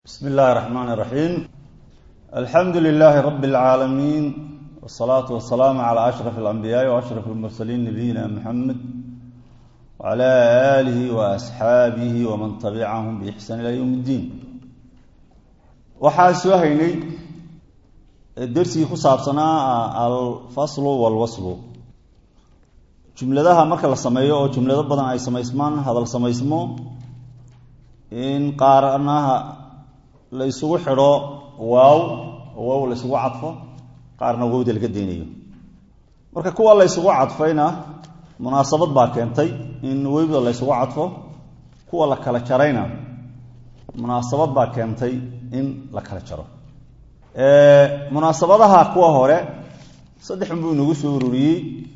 bsm اllahi الرحmn الرaحيم alxamdu لlh rb العaalمين والصlaaة والسlاam عlى أشرف الأنbiyاءi وأشرف الmرسلين نabiyina mحamed وعlى آlih وأصxaabih وman تبcahm بإxsaan ilى yوم الdin waxaa soo haynay dersigii ku saabsanaa alfasl wاlwasl jumladaha marka la sameeyo oo jumlado badan ay samaysmaan hadal samaysmo in qaarnaha la isugu xidho waaw oo waaw la isugu cadfo qaarna wowda laga deynayo marka kuwa la ysugu cadfayna munaasabad baa keentay in wowda la ysugu cadfo kuwa la kala jarayna munaasabad baa keentay in la kala jaro munaasabadaha kuwa hore saddexun buu inagu soo ururiyey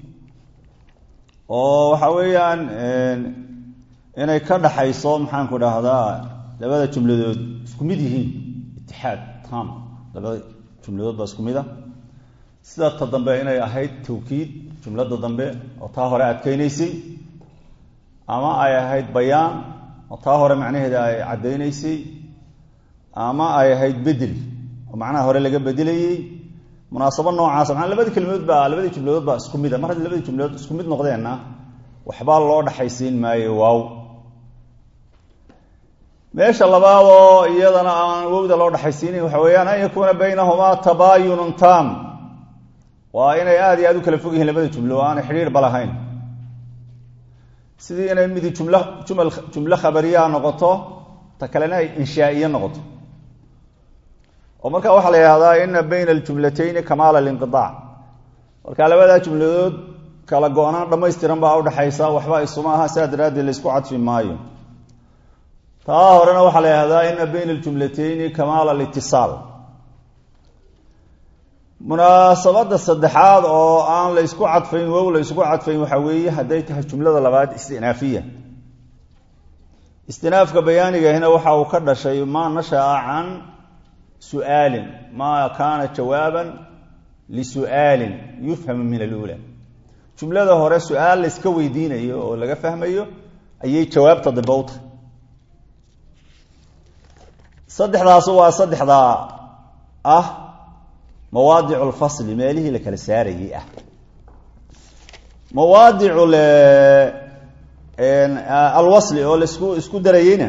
oo waxa weeyaan inay ka dhaxayso maxaanku dhahdaa labada jumladood isku mid yihiin itixaad tam labada jumladood baa isku mid a sida ta dambe inay ahayd tawkiid jumlada dambe oo taa hore adkeynaysay ama ay ahayd bayaan oo taa hore macnaheeda ay caddaynaysay ama ay ahayd bedel oo macnaha hore laga bedelayey munaasabo noocaasa maaa labadii kelmadood baa labadii jumladood baa isku mid a mar haddii labadii jumladood isku mid noqdeenna waxbaa loo dhaxaysiin maayo waaw meesha labaadoo iyadana aan wowda loo dhaxaysiinin waxa weeyaan an yakuuna baynahumaa tabaayunun tam waa inay aada iyo aada u kala fog yihiin labada jumlo oo aanay xidhiir ba lahayn sidii inay midi jumla jumal jumlo khabariyaa noqoto ta kalena ay inshaa'iye noqoto oo marka waxaa la yihahdaa ina bayna aljumlatayni kamaala alinqiaac marka labadaa jumladood kala go-naan dhamaystiran baa udhaxaysa waxba isuma aha sidaa daraaddeed laysku cadfi maayo taa horena waxaa la yihahdaa ina bayna aljumlatayni kamaala alitisaal munaasabada saddexaad oo aan la ysku cadfayn wow la ysku cadfayn waxaa weeye hadday tahay jumlada labaad istinaafiya istinaafka bayaanigahina waxa uu ka dhashay maa nashaa can su'aalin maa kaana jawaaban lisu'aalin yufhamu min alula jumlada hore su-aal la yska weydiinayo oo laga fahmayo ayay jawaabta dambe u tahay saddexdaas waa saddexdaa ah mawaadic lfasli meelihii la kala saarayay ah mawaadic alwasli oo laisku isku darayeyna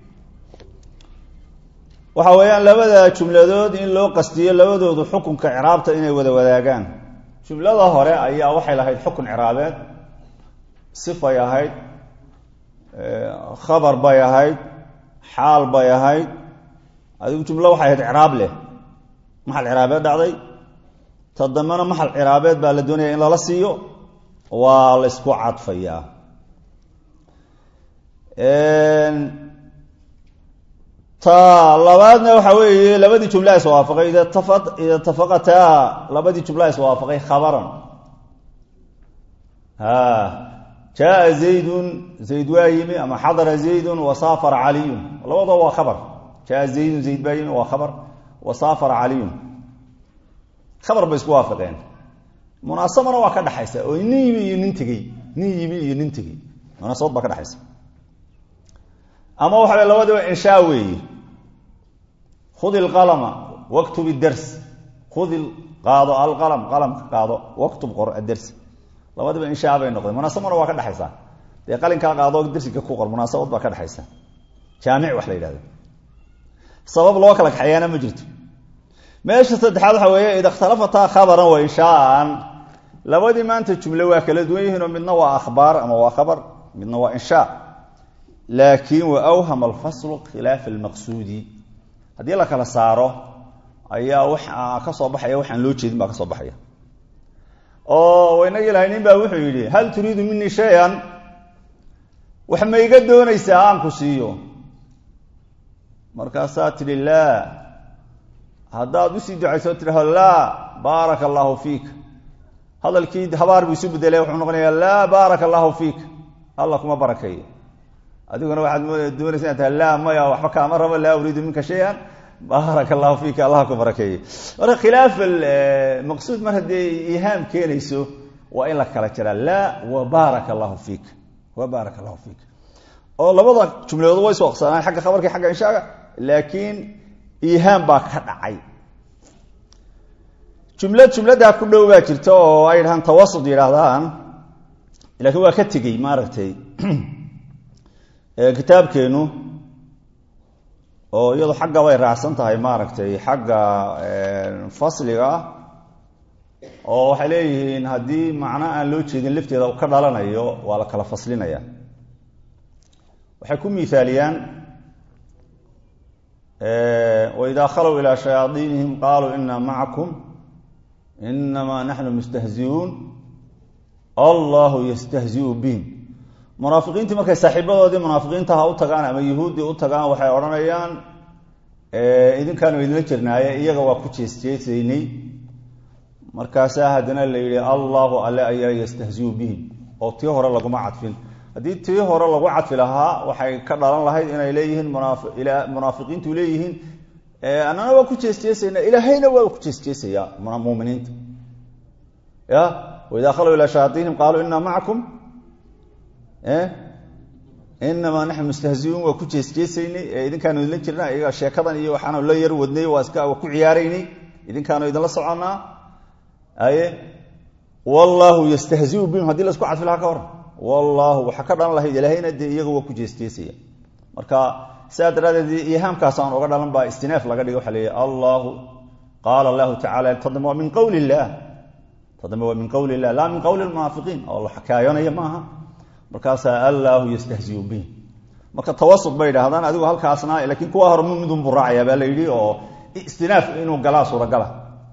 waxa weeyaan labada jumladood in loo qastiyo labadoodu xukunka ciraabta inay wada wadaagaan jumlada hore ayaa waxay lahayd xukun ciraabeed sifay ahayd khabar bay ahayd xaal bay ahayd adigu jumlo waxay ahayd ciraab leh maxal ciraabeed dhacday ta dambena maxal ciraabeed baa la doonaya in lala siiyo waa la ysku cadfayaa ta labaadna waxa weeye labadii jumla iswaafaqay ida ida tafaqataa labadii jumla iswaafaqay khabaran ha jaa zaydun zayd waa yimi ama xadara zaydun wasaafara caliyun labadoo waa khabar jaa zaydun zayd baa yimi waa khabar wasaafara caliyun khabar bay isku waafaqeen munaasabana waa ka dhexaysa oo nin yimi iyo nin tegey nin yimi iyo nin tegey munaasabad baa ka dhexaysa ama waxa w labadiba inshaa weeye khudi lqalama waktub idars khudi qaado alqalam qalamka qaado waktub qor adars labadiba inshaa bay noqdeen munaasabana waa ka dhexaysa dee qalinkaa qaado darsiga ku qor munaasabad baa ka dhexaysa jaamic wax la yidhahdo sabab loo kala kaxeeyaana ma jirto meesha saddexaad waxa weeye ida ikhtalafataa khabaran wa inshaaan labadii maanta jumle waa kala duwan yihiinoo midna waa akhbaar ama waa khabar midna waa inshaa laakin wa awhama alfaslu khilaafa almaqsuudi haddii la kala saaro ayaa waxa ka soo baxaya waxaan loo jeedin baa ka soo baxaya oo inagii lahay nin baa wuxuu yidhi hal turiidu minii shay-an wax ma iga doonaysaa aan ku siiyo markaasaa tidhi laa haddaad usii ducayso tidhaho laa baaraka allaahu fiik hadalkii habaar buu isu bedelay wuxuu noqonayaa laa baaraka allaahu fiik alla kuma barakeeyo adiguna waxaad doonaysa inad tahay laa maya waxba kaama rabo laa uriidu minka shay-an baaraka allahu fiika allah ku barakeeye marka khilaaf maqsuud mar haddii ihaam keenayso waa in la kala jiraa laa wa baaraka allahu fiik wa baaraka allahu fiik oo labada jumladood way iswaqsanaan xagga khabarka xagga inshaaga laakiin iihaam baa ka dhacay jumlad jumladdaa ku dhow baa jirta oo ay dhahaan tawasud yidhaahdaan laakiin waa ka tegey maaragtay kitaabkeenu oo iyadu xagga bay raacsan tahay maaragtay xagga fasliga oo waxay leeyihiin haddii macno aan loo jeedin lafteeda ka dhalanayo waa la kala faslinaya waxay ku miaaliyaan waidaa khalow ilaa shayaaiinihim qaaluu ina macakum inamaa naxnu mustahziuun allahu yastahziu bihim munaafiqiintii markay saaxiibadoodii munaafiqiintaha u tagaan ama yuhuuddii u tagaan waxay odhanayaan idinkaanu idinla jirnaaye iyaga waa ku jeesjeesaynay markaasaa haddana la yidhi allahu alle ayaa yastahziu bihim oo tii hore laguma cadfin haddii tii hore lagu cadfi lahaa waxay ka dhalan lahayd inay leeyihiin munaafiqiintu leeyihiin annana waa ku jeesjeesaynaa ilaahayna waa ku jeesjeesayaa muminiinta ya waidaa khalow ilaa shayaaiinihim qaaluu inaa macakum inamaa naxnu mustahziuun waa ku jeesjeesaynay ee idinkaanu idinla jirna iyaga sheekadan iyo waxaanu la yar wadnay waa iska waa ku ciyaaraynay idinkaanu idinla soconnaa aye wallaahu yastahziu bihim hadii laisku cadfi lahaa ka hor wallaahu waxaa ka dhalan lahayd ilaahayna dee iyaga waa ku jeesjeesaya marka sidaa daraaddeed ihaamkaasaan oga dhalan baa istinaaf laga dhiga waxa leeyahy allahu qaala allahu tacala tadama waa min qowli illah tadama waa min qowli illah laa min qowli lmunaafiqiin oo la xakaayonaya maaha markaasaa allaahu yastahziu bihim marka tawasud bay idhaahdaan adigu halkaasna laakiin kuwa hore midun buu raacayaa baa la yidhi oo istinaaf inuu galaa suuragala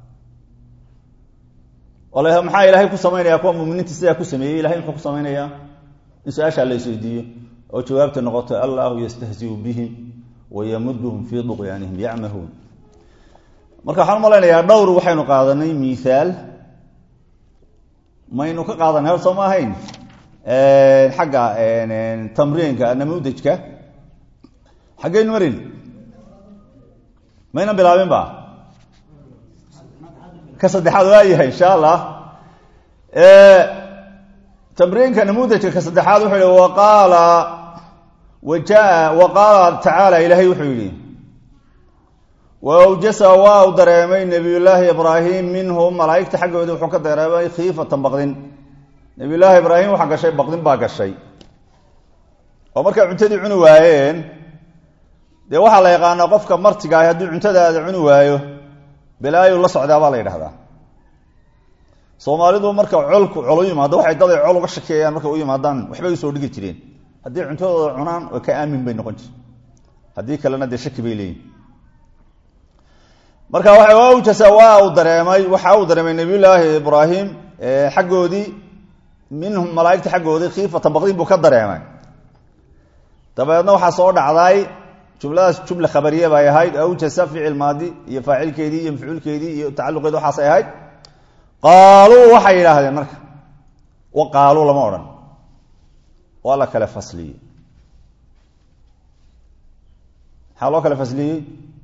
oo la maxaa ilaahay ku samaynaya kuwa muminiinta sidaa ku sameeyey ilahay muxuu ku samaynayaa in su-aashaa la isweydiiyo oo jawaabta noqoto allahu yastahziu bihim wayamuduhum fii duqyaanihim yacmahuun marka waxaan umalaynayaa dhowr waxaynu qaadanay miaal maynu ka qaadanay hor soo ma ahayn xagga tamriinka namudajka xaggeynu marin maynan bilaabin ba ka saddexaad waa yahay insha allah tamriinka namudajka ka saddexaad wuxuu yihi waqaala wajaa wa qaala tacaala ilaahay wuxuu yidhi wa awjasa waa u dareemay nabiyullaahi ibraahim minhum malaa'igta xaggoodii wuxuu ka dareemay khiifatan baqdin nabiyullaahi ibraahim waxaa gashay baqdin baa gashay oo markay cuntadii cuni waayeen dee waxaa la yaqaanaa qofka martiga ah haddii cuntadaada cuni waayo balaayu la socdaa baa la yidhahdaa soomaalidu marka colku col u yimaado waxay daday col uga shakeeyaan markay u yimaadaan waxbay usoo dhigi jireen haddii cuntadooda cunaan way ka aamin bay noqon jire haddii kalena dee shaki bay leeyihin marka waxa awjasa waa uu dareemay waxa uu dareemay nabiyullaahi ibraahim xaggoodii minhum malaaigta xaggoodii khiifatan baqdin buu ka dareemay dabeedna waxaa soo dhacday jumladaas jumla khabariye bay ahayd awjasa ficil maadi iyo faacilkeedii iyo mafcuulkeedii iyo tacaluqeedi waxaasay ahayd qaaluu waxay yidhaahdeen marka wa qaaluu lama odhan waa la kale fasliyey maxaa loo kale fasliyey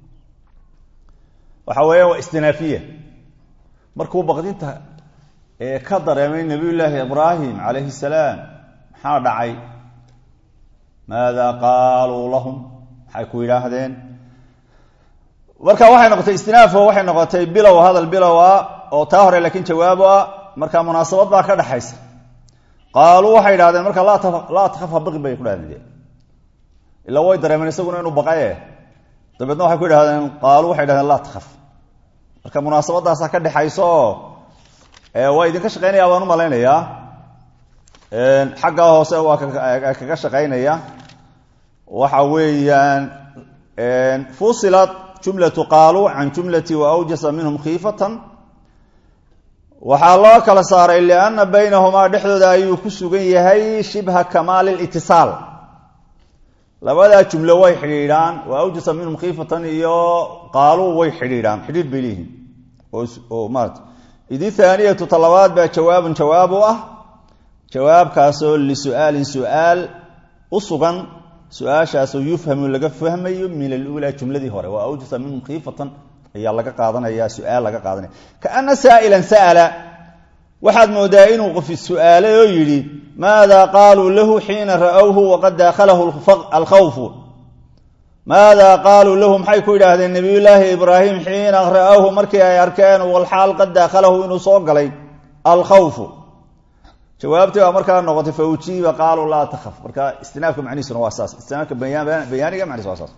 waxa weeyaan waa istinaafiya markuu baqdinta ee ka dareemay nabiyullaahi ibraahim calayhi salaam maxaa dhacay maada qaaluu lahum maxay ku yidhaahdeen marka waxay noqotay istinaafo waxay noqotay bilow hadal bilow ah oo taa hore laakiin jawaabo ah marka munaasabad baa ka dhexaysa qaaluu waxay yidhahdeen marka laa takaf habaqi bay ku dhahdeen ilaa way dareemeen isaguna inuu baqaye dabeedna waxay ku yidhahdeen qaaluu waxay yidhahdeen laa takaf marka munaasabadaasaa ka dhexaysa oo waa idinka shaqeynaya baan u malaynayaa xaggaa hoose waa kaga shaqeynaya waxa weeyaan fusilat jumlatu qaaluu can jumlati wa awjasa minhum khiifatan waxaa loo kala saaray lianna baynahumaa dhexdooda ayuu ku sugan yahay shibha kamaali litisaal labadaa jumlo way xidhiidhaan wa awjasa minhum khiifatan iyo qaaluu way xidhiidhaan xidhiidh bay leeyihiin oo maarata idi thaaniyatu talabaad baa jawaabun jawaab u ah jawaabkaasoo lisu'aalin su'aal u sugan su-aashaasoo yufhamu laga fahmayo min aluulaa jumladii hore waa awjasa minhum khiifatan ayaa laga qaadanaya su-aal laga qaadanaya kaana saa'ilan sa'ala waxaad moodaa inuu qofi su-aalay oo yidhi maada qaaluu lahu xiina ra'owhu waqad daakhalahu alkhawfu maada qaaluu lahu maxay ku yidhaahdeen nabiyullaahi ibraahim xiina ra'awhu markii ay arkeen walxaal qad daakhalahu inuu soo galay alkhawfu jawaabtii baa markaa noqotay fa ujiiba qaaluu laa takhaf marka istinaafka macnihiisuna waa saas istinaafka bayaaniga macnihiisa waa saas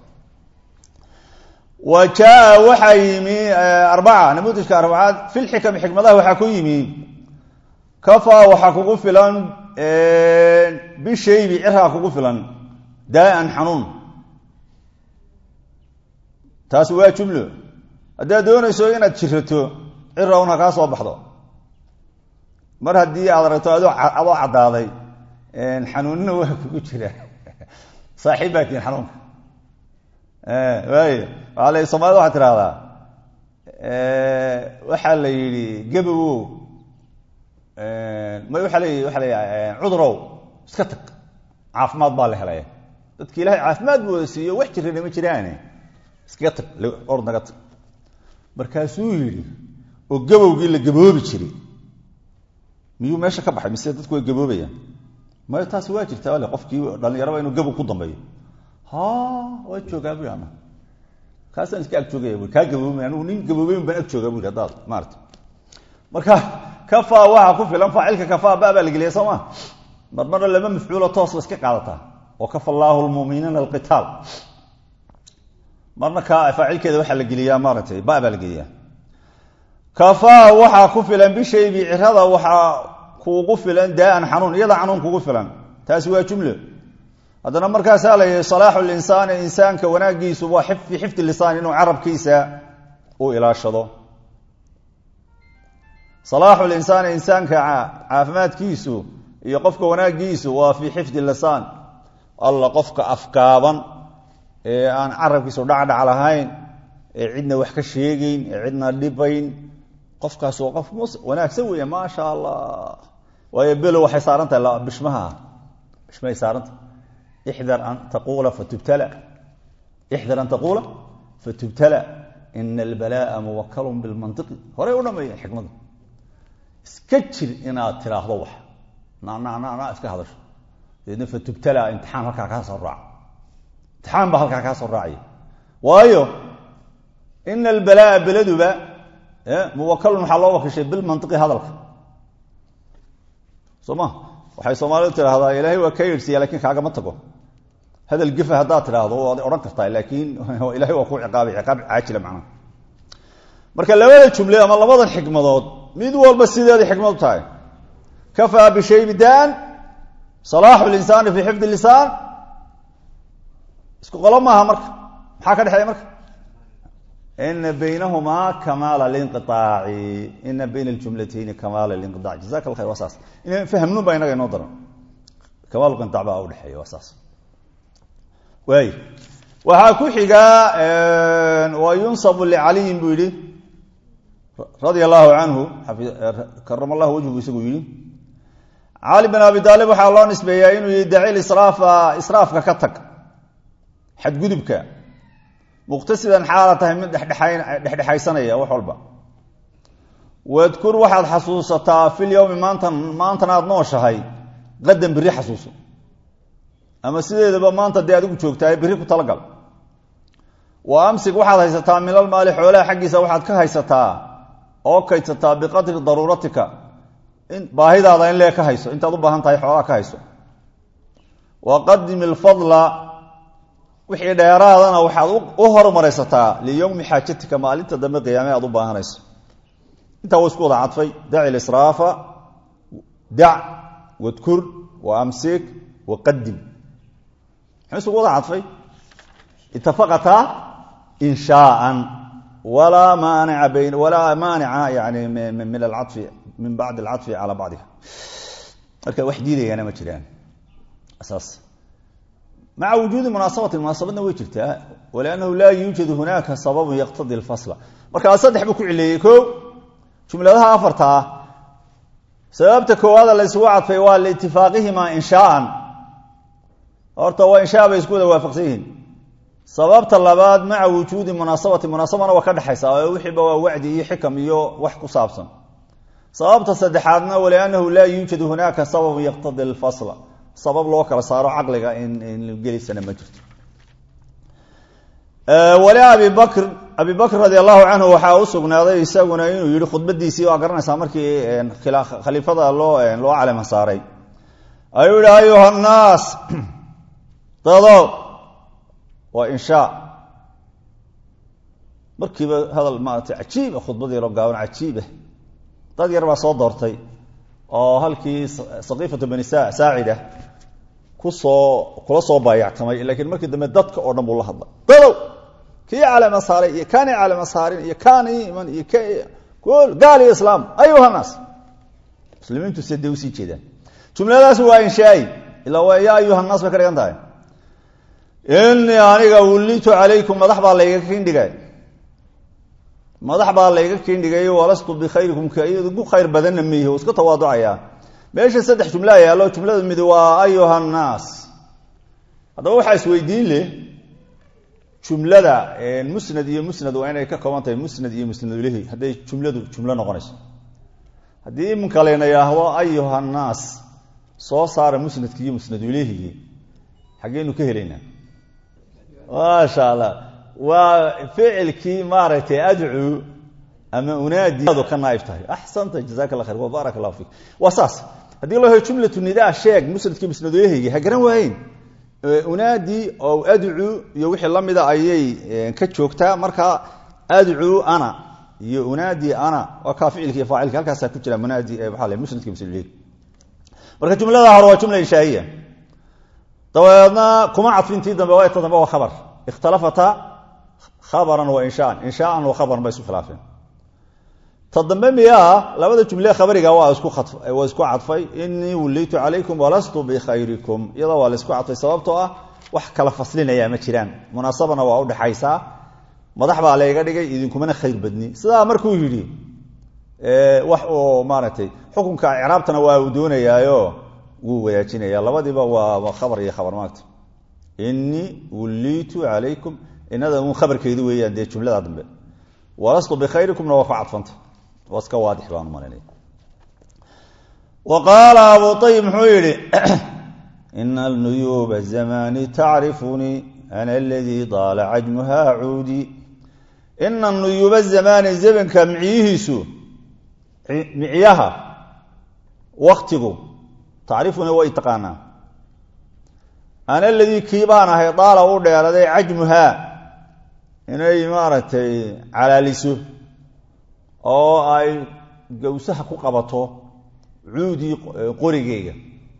wa jaa waxaa yimi arbaca namuudijka arbacaad fi lxikam xikmadaha waxaa ku yimi kafaa waxaa kugu filan bishaybi ciraa kugu filan daa'an xanuun taasi waa jumlo haddaad doonayso inaad jirato cira un ha kaa soo baxdo mar haddii aad aragto adoo adoo caddaaday xanuunina waa kugu jira saaxiib baa tihin xanuunka waay waaa la soomaalida waxaa tidhahdaa waxaa la yidhi gabowow may waaa le waaa la cudurow iska tag caafimaad baa la helaya dadki ilahay caafimaad buu wada siiyo wax jirana ma jiraane iskaga tag or naga tag markaasuu yidhi oo gabowgii la gaboobi jiray miyuu meesha ka baxay mise dadku way gaboobayaan mayo taasi waa jirtaa ale qofkii dhallinyaraba inuu gabow ku dambeeyo ha waa joogaa bui ana kaasaan iska ag joogaya bui kaa gaboobay anigu nin gaboobeyn baan ag joogaa bui haddaad maarata marka kafaa waxaa ku filan faacilka kafaa ba baa la geliya soo ma mar marna lama mafcuulo toos ba iska qaadataa oo kafa allaahu lmuminiina alqitaal marna ka faacilkeeda waxaa la geliyaa maaratay ba baa la geliyaa kafaa waxaa ku filan bishaybi cirada waxaa kuugu filan daaan xanuun iyada xanuun kugu filan taasi waa jumlo haddana markaasaa la yihi salaaxu linsaani insaanka wanaagiisu waa fi xifdi lisaan inuu carabkiisa u ilaashado salaaxu linsaani insaanka caafimaadkiisu iyo qofka wanaagiisu waa fii xifdi lisaan alla qofka afkaaban ee aan carabkiisu dhacdhac lahayn ee cidna wax ka sheegeyn ee cidna dhibayn qofkaas waa qof wanaagsan weya maasha allah waayo belo waxay saaran tahay bishmaha bishmahay saarantah ixdar an taquula fatubtala ixdar an taquula fatubtala ina albalaa'a muwakalun bilmantiqi horey u dhameeya xikmada iska jir inaad tiraahdo wax nanana iska hadasho dabeedna fatubtala imtixaan halkaa kaa soo raaca imtixaan baa halkaa kaa soo raacaya waayo ina albalaa'a beladuba muwakalun waxaa loo wakishay bilmantiqi hadalka soo ma waxay soomaalidu tidhaahdaa ilaahay waa ka yeedhsiya lakin kaagama tago hadal gefa haddaad tidhaahdo waad odhan kartaa laakiin ilahay waa ku ciqaabay ciqaab caajila macnaha marka labada jumle ama labadan xikmadood mid walba sideeda xikmad u tahay kafaa bishaybi daan salaaxu linsaani fii xifdi lisaan isku qolo maaha marka maxaa ka dhexeeya marka ina baynahumaa kamaala linqiaaci ina bayna aljumlatayni kamaala linqiaac jazaka la khayr waa saas in fahmnun baa inaga inoo daran kamaal qinaac baa udhexeeya waa saas waay waxaa ku xigaa wa yunsabu licaliyin buu yihi radia allahu canhu karama allahu wajhu bu isagu yihi cali bin abi aalib waxaa loo nisbeeyaa inuu yihi daci israafa israafka ka tag xadgudubka muqtasidan xaala tahay mid dhexdhexaysanaya wax walba wadkur waxaad xasuusataa fil yowmi maantan maantana aad nooshahay qadan berri xasuuso ama sideedaba maanta dee adigu joogtaa berri ku talagal wa amsig waxaad haysataa milal maali xoolaha xaggiisa waxaad ka haysataa oo kaydsataa biqadri daruuratika baahidaada in lee ka hayso intaad u baahan tahay xoolaha ka hayso wa qadim ilfadla wixii dheeraadana waxaad u hormaraysataa liyowmi xaajatika maalinta dambe qiyaame aad u baahanayso intaa wa isku wada cadfay daci lisraafa dac wadkur wa amsik wa qadim muxuu isugu wada cadfay itafaqataa inshaaan walaa maanica bayn walaa maanica yani min alcafi min bacdi alcafi calaa bacdiha marka wax diidayaana ma jiraan saas maca wujuudi munaasabati munaasabadna way jirtaa waliannahu laa yuujadu hunaaka sababun yaqtadi lfasla markaa saddex buu ku cileeyey ko jumladaha afarta ah sababta koowaada la ysugu cadfay waa liitifaaqihimaa inshaaan horta waa inshaa bay isku wada waafaqsan yihiin sababta labaad maca wujuudi munaasabati munaasabana waa ka dhexaysa oo wixiiba waa wacdi iyo xikam iyo wax ku saabsan sababta saddexaadna waliannahu laa yuujadu hunaaka sababun yaqtadi lfasla sabab loo kala saaro caqliga in gelisana ma jirto wali abi bakr abi bakr radi allahu canhu waxaa u sugnaaday isaguna inuu yihi khudbadiisii waa garanaysaa markii khaliifada loo loo calema saaray ayuu yihi ayuha nnaas dado waa inshaa markiiba hadal maarata cajiiba khudbadii loo gaaban cajiiba dad yar baa soo doortay oo halkii saqiifatu bani saacida kusoo kula soo baayactamay laakiin markii dambe dadka oo dhan buu la hadlay dadow kii calama saaray iyo kaanii calama saarin iyo kaanii iman iyo k gaal iyo islaam ayuha naas muslimiintu se dee usii jeedaan jumladaas waa inshaai ilaa waa yaa ayuha naas bay ka dhigan tahay inii aniga wullitu calaykum madax baa layga kindhigay madax baa layga kindhigay walastu bikhayrikum ku khayr badanna miihi u iska tawaaducayaa meesha saddex jumlaa yaallo jumlada mid waa ayuha nnaas haddaba waxaa isweydiin leh jumlada musnad iyo musnad waa inay ka kooban tahay musnad iyo musnad ilahi hadday jumladu jumlo noqonayso haddii iminka layna yidhaahdo ayuha nnaas soo saara musnadki iyo musnad ilehigi xaggeenu ka helaynaa maasha allah waa ficilkii maaragtay adcuu ama unaadi ka naaib tahay axsanta jazaka la khayr wa baarak allahu fik waa saas haddii loo helo jumlatu nidaa sheeg musnadkii musnad ilehigi ha garan waayeyn unaadi oo adcuu iyo wixii la mida ayay ka joogtaa marka adcuu ana iyo unaadi ana waa kaa ficilki iyo faacilki halkaasaa ku jira munaadi waaa l musnadki musnad ilehigi marka jumlada hore waa jumla inshaa'iya dabeedna kuma cadfintii dambe waa ta dambe waa khabar ikhtalafata khabaran wa inshaan inshaaan wa khabaran bay isku khilaafeen ta dambe miyaa labada jumle khabariga waa iswaa isku cadfay inii wullitu calaykum walastu bikhayrikum iyadoo waa la isku cadfay sababtoo ah wax kala faslinaya ma jiraan munaasabana waa udhexaysaa madax baa layga dhigay idinkumana khayr badni sidaa markuu yidhi wax uu maaragtay xukunka icraabtana waa uu doonayaayo wuu wadaajinaya labadiiba waa khabar iyo khabar maagta inii wullitu calaykum inada un khabarkeedu weeyaan dee jumlada dambe walastu bikhayrikumna waa ku cadfanta waa iska waadix baan malanaya wa qaala abu ayib muxuu yidhi ina nuyuuba zamani tacrifunii ana aladii daala cajmuha cuudi ina nuyuuba zamaani zamanka micyihiisu micyaha waktigu tacrifunii way taqaanaa ana aladii kii baan ahay daala u dheeraday cajmuhaa inay maaragtay calaaliso oo ay gawsaha ku qabato cuudii qorigeyga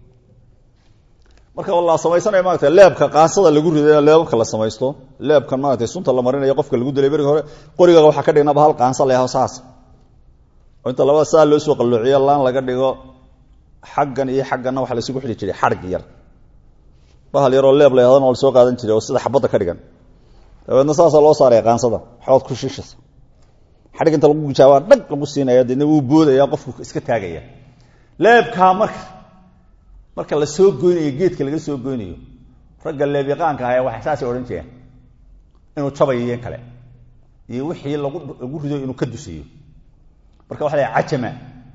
marka la samaysanayo maarata leebka qaasada lagu riday leebabka la samaysto leebkan maarata sunta la marinayo qofka lagu dilay berigi hore qorigaga waxaa ka dhignaba hal qaansa leho saas oo inta labada saa loo soo qalloociyo laan laga dhigo xaggan iyo xagganna waxa laysugu xidhi jiray xadhig yar bahal yaroo leeb la yhahdana waa lasoo qaadan jiray oo sida xabadda ka dhigan dabeedna saasaa loo saaraya qaansada xood ku shishasa xadhig inta lagu gujaabaa dhag lagu siinaya deedna wuu boodaya qofku iska taagaya leebkaa marka marka la soo goynayo geedka laga soo goynayo ragga leebyaqaanka ahaa waxay saasay odhan jireen inuu jabayo iyo kale iyo wixii lagu lagu rido inuu ka dusiyo marka waxa la cajama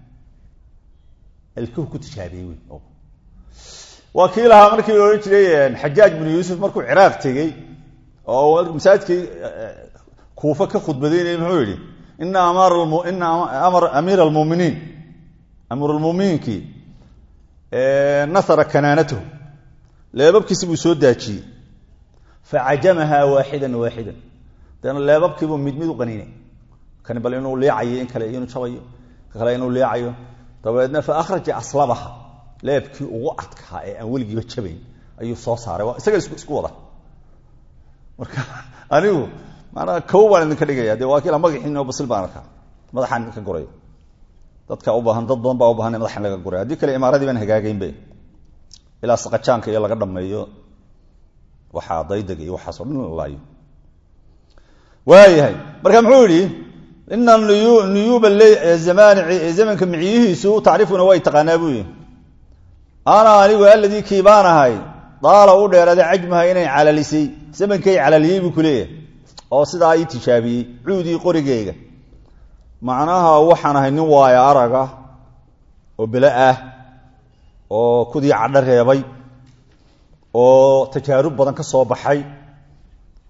alkuhu ku tijaabiyey wey waa kii lahaa markii la odhan jiray xajaaj binu yuusuf markuu ciraaq tegey oo masaajidkii kuufa ka khudbadaynaya muxuu yidhi ina ina amiir almuminiin amiirulmuminiinkii nasara kanaanatahu leebabkiisi buu soo daajiyey facajamahaa waaxidan waaxidan deena leebabkiibuu mid mid u qaniinay kani bal inuu leecayo in kale inuu jabayo ka kale inuu leecayo dabeedna fa akhraja aslabaha leebkii ugu adkaa ee aan weligiiba jabayn ayuu soo saaray waa isaga isku wada marka anigu maanaa kow baan idinka dhigaya dee waa kiila magaxiin oo basil baan arkaa madaxaan idinka guraya dadka u baahan dad badan baa u bahan in madaxan laga guray haddii kale imaaradii baan hagaagaynbe ilaa saqajaanka iyo laga dhameeyo waxaa daydega iyo waxaas o dhan la laayo waayahay marka muxuu yidhi ina nuyuuba zamani zamanka micyihiisu tacrifuna way taqaanaa buu yihi ana anigu aladii kii baan ahay daala u dheeraaday cajmaha inay calalisay zamankay calaliyey buu kuleeyahay oo sidaa ii tijaabiyey cuudii qorigeyga macnaha waxaan ahay nin waayo araga oo bele ah oo kudii cadho reebay oo tajaarub badan ka soo baxay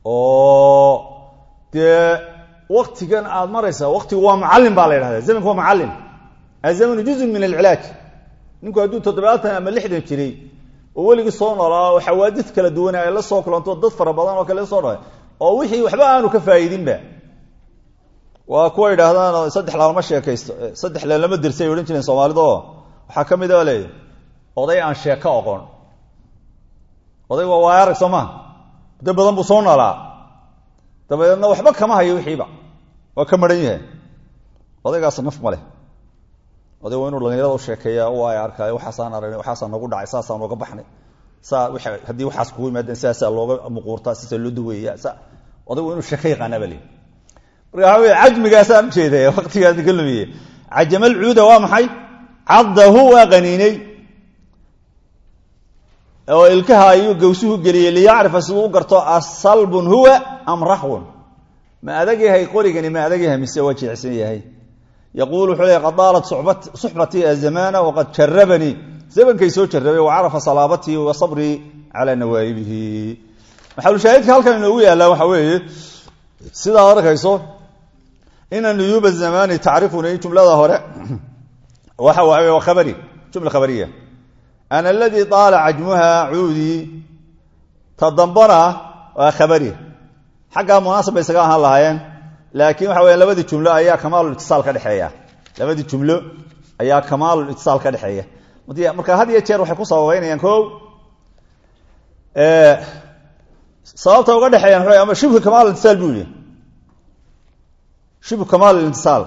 oo dee waktigan aada maraysa waktigu waa macallin baa la yidhahda zamanku waa macallin azamanu juzun min alcilaaj ninku hadduu toddobaatan ama lixdan jiray oo weligii soo noolaa oo xawaadid kala duwan ay la soo kulanto dad fara badan oo kale soo dhalay oo wixii waxba aanu ka faa'iidinba waa kuwa yidhaahdaan saddex laalama sheekaysto saddex laalama dirsay ay odhan jireen soomaalida oo waxaa ka mid a leeya oday aan sheeko oqon oday waa waaya arag soo maa muddo badan buu soo noolaa dabadeedna waxba kama hayo wixiiba waa ka maran yahay odaygaas naf ma leh oday waa inuu dhalinyarada u sheekeeya u ay arkaayo waxaasaan aragnay waxaasaa nagu dhacay saasaan nooga baxnay saa haddii waxaas kugu yimaadeen sidaasaa looga muquurtaa sidaasaa loo daweeya sa oday waa inuu sheeko yaqaanaa ba leeyi marka waxa wey cajmigaasaan ujeedaya waktigaas ka lumiye cajamal cuuda waa maxay caddahu waa qaniinay oo ilkaha ayuu gawsuhu geliyey liyacrifa siduu u garto asalbun huwa am raxwun ma adag yahay qorigani ma adag yahay mise waa jeecsan yahay yaquul wuxuu leey qad daalat suxbatii azamaana waqad jarabanii zamankay soo jarabay wa carafa salaabatii wa sabrii calaa nawaa'ibihi maxalushaahidka halkan inoogu yaallaa waxa weeye sidaad arkayso ina nuyuuba zamani tacrifuni jumlada hore waxa waaye waa khabari jumla khabariya ana aladii taala cajmuha cuudii ta dambana waa khabari xaggaa munaasab bay isaga ahaan lahaayeen laakiin waxa weya labadii jumlo ayaa kamaalulitisaal ka dhexeeya labadii jumlo ayaa kamaalulitisaal ka dhexeeya marka had iyo jeer waxay ku sababeynayaan ko sababta uga dhexeeyaan ama shibhu kamaalitisaal buu yihi shibhu kamaalitisaal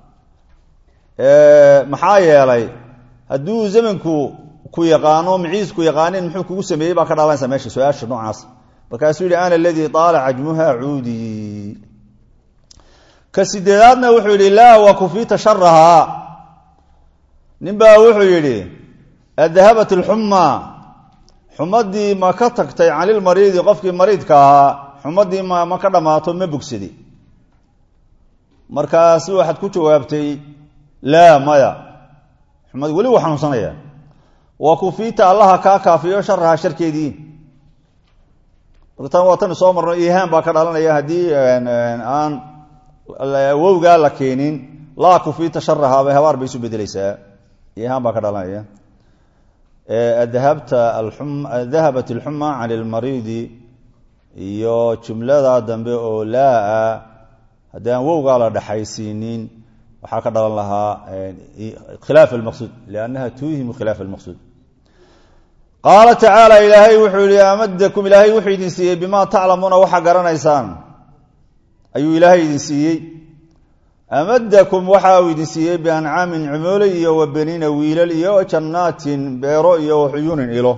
maxaa yeelay hadduu zamanku ku yaqaano maciisku yaqaanin muxuu kugu sameeyey baa ka dhalanaysa meesha su-aasha noocaas markaasuu yihi ana aladii taala cajmuha cuudii ka sideedaadna wuxuu yidhi laa wa kufiita sharahaa nin baa wuxuu yidhi adahabat alxuma xumadii ma ka tagtay canilmariidi qofkii mariidka ahaa xumadii ma ma ka dhammaato ma bogsadi markaasi waxaad ku jawaabtay laa maya xumad weli waa xanuunsanaya wa kufiita allaha kaa kaafiyo sharaha sharkeedii martan waa tan soo marno ihaan baa ka dhalanaya haddii aan wowgaa la keenin laa kufiita sharahaaba habaar bay isu bedeleysaa ihaan baa ka dhalanaya dahabta dahabat alxuma can ilmariidi iyo jumlada dambe oo laa haddii aan wowgaa la dhexaysiinin waxaa ka dhalan lahaa khilaaf almaqsuud liannaha tuuhimu khilaaf almaqsuud qaala tacaala ilaahay wuxuu yihi amadakum ilaahay wuxuu idin siiyey bimaa taclamuuna waxaa garanaysaan ayuu ilaahay idin siiyey amadakum waxa uu idin siiyey biancaamin cimoole iyo wa beniina wiilal iyo jannaatin beero iyo waxuyuunin ilo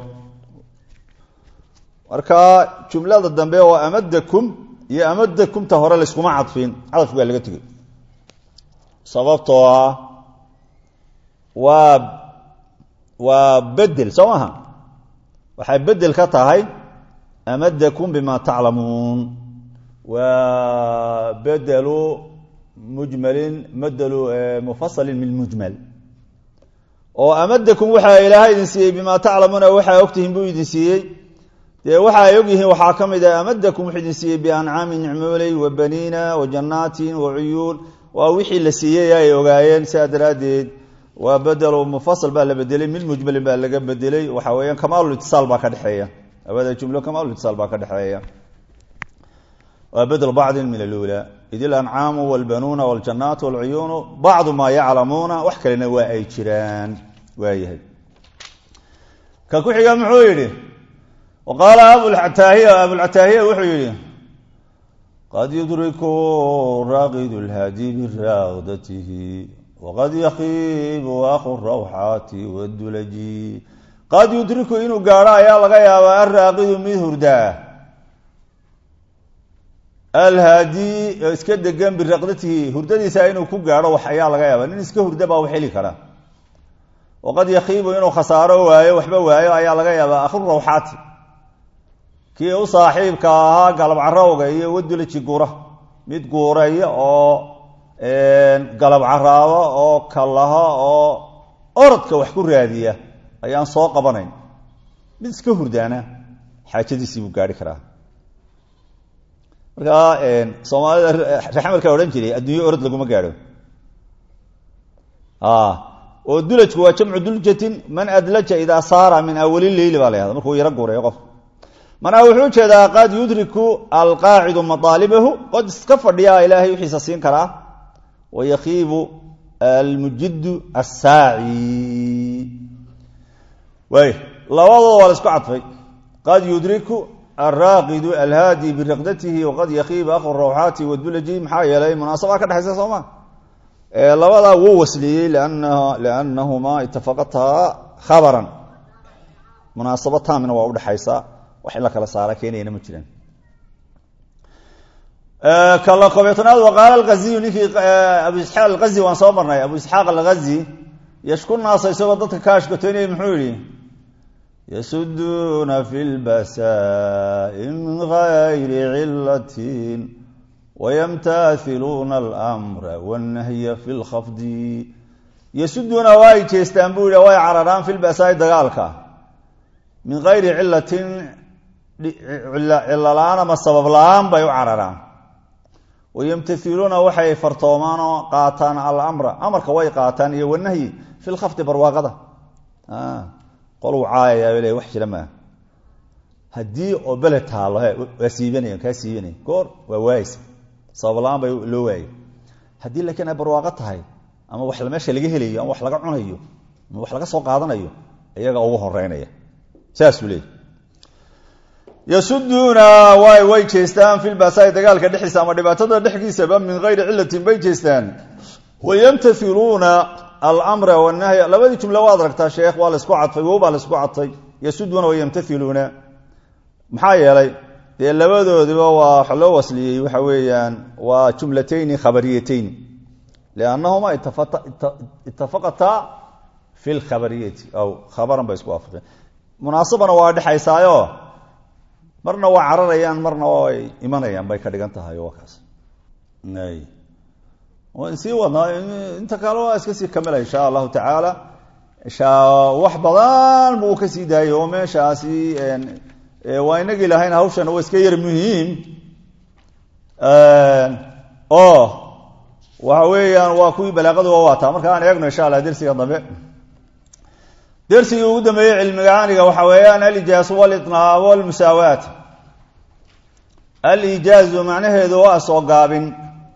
marka jumlada dambe oo amadakum iyo amadakumta hore layskuma cadfin cadafku baa laga tegey sababtoo ah waa waa bedel soo maaha waxay bedel ka tahay amadakum bima taclamuun waa bedelu mujmalin madelu mufasalin min mujmal oo amadakum waxaa ilaahay idin siiyey bima taclamuuna waxaa ogtihiin buu idin siiyey dee waxa ay ogyihiin waxaa ka mid ah amadakum wuxuu idin siiyey biancaamin nicmooley wa baniina wa jannaatin wa cuyuun waa wixii la siiyey ay ogaayeen sidaa daraaddeed waa bedelo mufasal baa la bedelay mid mujmalin baa laga bedelay waxa weeyaan kamaalulitisaal baa ka dhexeeya labada jumlo kamaalulitisaal baa ka dhexeeya waa bedel bacdin min alula id ilancaamu walbanuuna waljannaatu walcuyuunu bacdu maa yaclamuuna wax kalena waa ay jiraan waayahay ka ku xiga muxuu yidhi wa qaala abulcataahiya abulcataahiya wuxuu yidhi qad yudriku raaqidu lhaadi biraaqdatihi waqad yakiibu aku rawxaati wadulaji qad yudriku inuu gaadho ayaa laga yaabaa alraaqidu mid hurdaa alhaadi iska degan biraqdatihi hurdadiisa inuu ku gaadho wax ayaa laga yaaba nin iska hurda baa wax heli kara waqad yakiibu inuu khasaaro waayo waxba waayo ayaa laga yaabaa akhu rawxaati kii u saaxiibka ahaa galab carowga iyo wadulaji gura mid guuraya oo galab caraabo oo kalaha oo orodka wax ku raadiya ayaan soo qabanayn mid iska hurdaana xaajadiisii buu gaari karaa markaa soomaalida raxmalka odhan jiray adduunyo orod laguma gaadho oo dulajku waa jamcu duljatin man adlaja idaa saara min awali leyli baa la yahda markuu yaro guureeyo qof manaa wuxuu ujeedaa qad yudriku alqaacidu maaalibahu qod iska fadhiyaa ilaahay wixiisa siin karaa wayakiibu almujidu assaaci waay labadooda waa la isku cadfay qad yudriku alraaqidu alhaadi biriqdatihi waqad yakiibu akhu rawxaati wadulaji maxaa yeelay munaasabaa ka dhexaysa sooma labadaa wuu wasliyey liannahumaa itafaqataa khabaran munaasabo taamina waa udhexaysa wax in la kala saara keenayana ma jiraan kala kobeetanaad waqaala alghaziyu ninkii abu isxaaq alghazi waan soo marnay abu isxaaq alghazi yashku naasa isagoo dadka ka ashkatoynaya muxuu yihi yasuduuna fi lbasaai min gayri cilatin wayamtailuuna almra wannahya fi lkhafdi yasuduuna way jeestaan buu yidhi way cararaan fi lbasaai dagaalka min gayri cilatin cilo la-aan ama sabab la-aan bay u cararaan wayamtailuuna waxay fartoomaan oo qaataan alamra amarka way qaataan iyo wanahyi fi lkhafdi barwaaqada qoluu caayaya le wax jira maaha haddii oo beled taalo he waa siibanaya kaa siibanaya goor waa waayeysa sabab la-aan bay loo waayay haddii laakiin ay barwaaqo tahay ama wax meesha laga helayo ama wax laga cunayo ama wax laga soo qaadanayo iyaga ugu horeynaya saasuu leeyay yasuduuna way way jeestaan fi lbasaai dagaalka dhexdiisa ama dhibaatada dhexdiisaba min gayri cilatin bay jeestaan wayamtailuuna almra wanahya labadii jumle waad aragtaa sheekh waa laisku cadfay wow baa laisku cadfay yasuduuna wayamtailuuna maxaa yeelay dee labadoodiba waa wax loo wasliyey waxa weeyaan waa jumlatayni khabariyatayn liannahuma itafaqataa fi lkhabariyati aw khabaran bay isku waafaqeen munaasabana waa dhexaysaayo marna waa cararayaan marna way imanayaan bay ka dhigan tahay waa kaas waan sii wadnaa inta kale waa iska sii kamila insha allahu tacaala wax badan buu ka sii daayay oo meeshaasi waa inagii lahayn hawshana waa iska yar muhiim oo waxa weeyaan waa kuwii balaaqadu waa waataa marka aan eegno insha allah dersiga dambe dersigii ugu dambeeyey cilmiga caaniga waxa weeyaan alijaazu walitnaab walmusaawaat alijaazu macnaheedu waa soo gaabin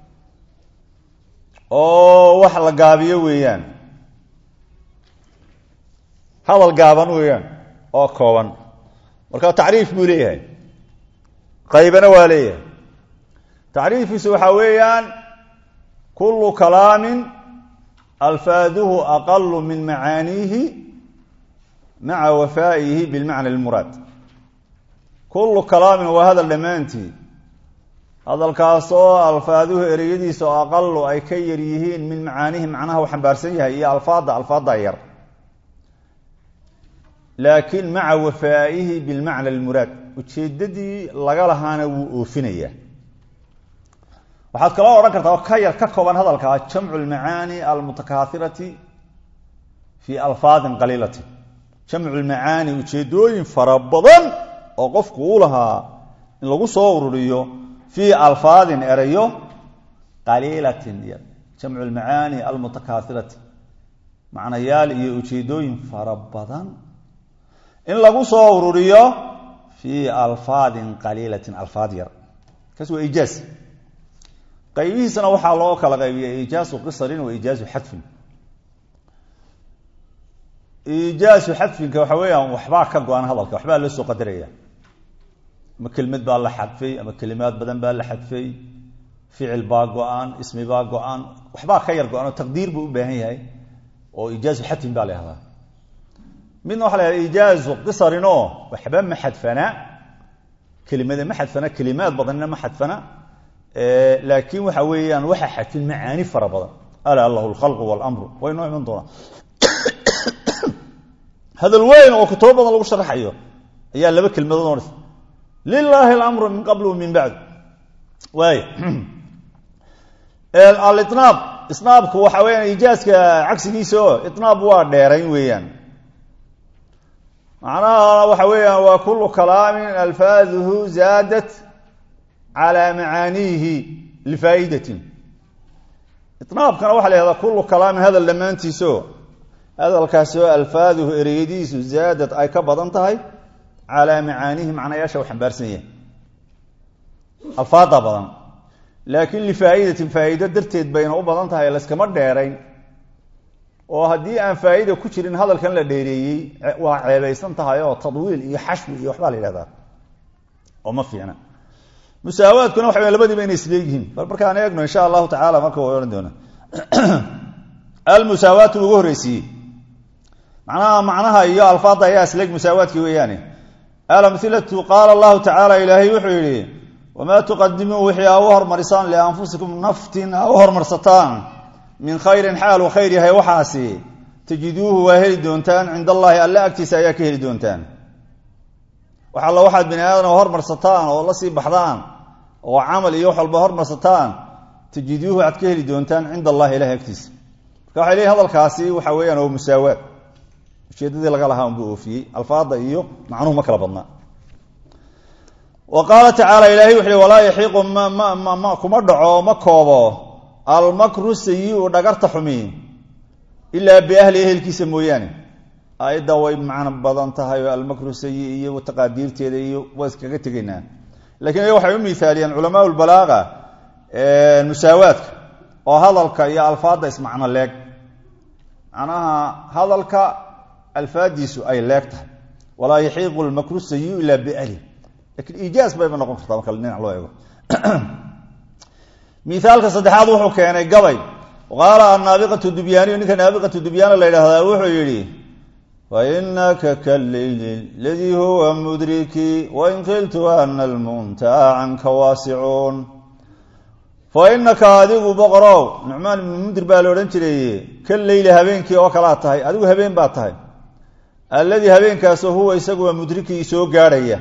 oo wax la gaabiyo weeyaan hadal gaaban weeyaan oo kooban marka tacriif buu leeyahay qaybana waa leeyahay tacriifkiisu waxaa weeyaan kullu kalaamin alfaaduhu aqalu min macaaniihi maca wafaa'ihi bilmacna almuraad kullu kalaamin waa hadal dhammaantii hadalkaasoo alfaaduhu ereyadiisa oo aqalu ay ka yar yihiin min macaanihi macnaha uu xambaarsan yahay iyo alfaadda alfaadda yar laakiin maca wafaa'ihi bilmacna almuraad ujeeddadii laga lahaana wuu oofinayaa waxaad kaloo odhan kartaa oo ka yar ka kooban hadalkaa jamcu lmacaani almutakaairati fii alfaadin qaliilati jamcu lmacaani ujeedooyin fara badan oo qofku uu lahaa in lagu soo ururiyo fii alfaadin erayo qaliilatin jamcu lmacaani almutakaairati macnayaal iyo ujeedooyin fara badan in lagu soo ururiyo fii alfaadin qaliilatin alfaad yar kaas waa ijaaz qaybihiisana waxaa loo kala qaybiya ijaazu qisarin wa ijaazu xadfin ijaazu xadfinka waxa weeyaan waxbaa ka go-an hadalka waxbaa loo soo qadaraya ama kelimad baa la xadfay ama kelimaad badan baa la xadfay ficil baa go-an ismi baa go-an waxbaa ka yar go-an oo taqdiir buu u baahan yahay oo ijaazu xadfin baa la yahdaa midna waxa la yahada ijaazu qisarinoo waxba ma xadfana kelimada ma xadfana kelimaad badanina ma xadfana laakiin waxa weeyaan waxa xadfin macaani fara badan alaa lahu lkhalqu walamru way noo iman doonaa hadal weyn oo kutubo badan lagu sharaxayo ayaa laba kelmadood odhas lilaahi alamru min qabl min bacd waay alinaab isnaabku waxa weyaan ijaaska cagsigiisa o inaab waa dheerayn weeyaan macnaha waxa weeyaan waa kulu kalaamin alfaaduhu zaadat calaa macaaniihi lifaa'idatin inaabkana waxa la yhahdaa kullu kalaamin hadal dhammaantiisao hadalkaasi oo alfaaduhu ereyadiisu zaadad ay ka badan tahay calaa macaaniihi macnayaasha u xambaarsan yahay alfaada badan laakiin lifaa'idatin faa'iido darteed bayna u badan tahay layskama dheerayn oo haddii aan faa'ida ku jirin hadalkan la dheereeyey waa ceebaysan tahay oo tadwiil iyo xashwi iyo waxbaa la yidhahdaa oo ma fiicna musaawaadkuna waxa w labadiiba inay isleegyihiin bal markaan eegno insha allahu tacala marka wa ohan doona almusaawaatu ugu horreysiiyey macnaha macnaha iyo alfaada ayaa isleeg musaawaadkii weeyaane alamhilatu qaala allahu tacaala ilaahay wuxuu yidhi wamaa tuqadimuu wixii aa u hormarisaan lianfusikum naftin aa u hormarsataan min khayrin xaal uu khayr yahay waxaasi tajiduuhu waa heli doontaan cinda allaahi alle agtiisa ayaa ka heli doontaan wax alla waxaad bini aadam hormarsataan oo la sii baxdaan oo camal iyo wax walba hormarsataan tajiduuhu waxaad ka heli doontaan cinda allahi ilahi agtiisa marka waxay leeyihin hadalkaasi waxa weeyaan oo musaawaad ujeedadii laga lahaa unbuu oofiyey alfaada iyo macnuhu ma kala badnaa wa qaala tacaala ilahay wuxu uhi walaa yaxiiqu ma kuma dhaco ma koobo almakru sayi-u dhagarta xumi ilaa biahli ehelkiisa mooyaane aayadda way macno badan tahay oo almakru sayi iyo taqaadiirteeda iyo waa iskaga tegaynaa lakiin iyaga waxay u miaaliyeen culamaa lbalaaqa musaawaadka oo hadalka iyo alfaadda ismacno leeg macnaha hadalka alfaadiisu ay leeg tahay walaa yaxiiqu lmakru sayi ilaa biahli lakiin iijaaz bayba noqon kartaa marka dhinac loo eego miaalka saddexaad wuxuu keenay gabay qaala annaabiqatu dubyaaniyu ninka naabiqatu dubyaana la yidhaahdaa wuxuu yidhi fainaka kaleyli ladii huwa mudriki wain qiltu ana almuntaha canka waasicuun fa inaka adigu boqorow nucmaan ibnu mundir baa la odhan jiray ka leyli habeenkii oo kalaa tahay adigu habeen baa tahay alladii habeenkaasoo huwa isagu waa mudrikii soo gaadhaya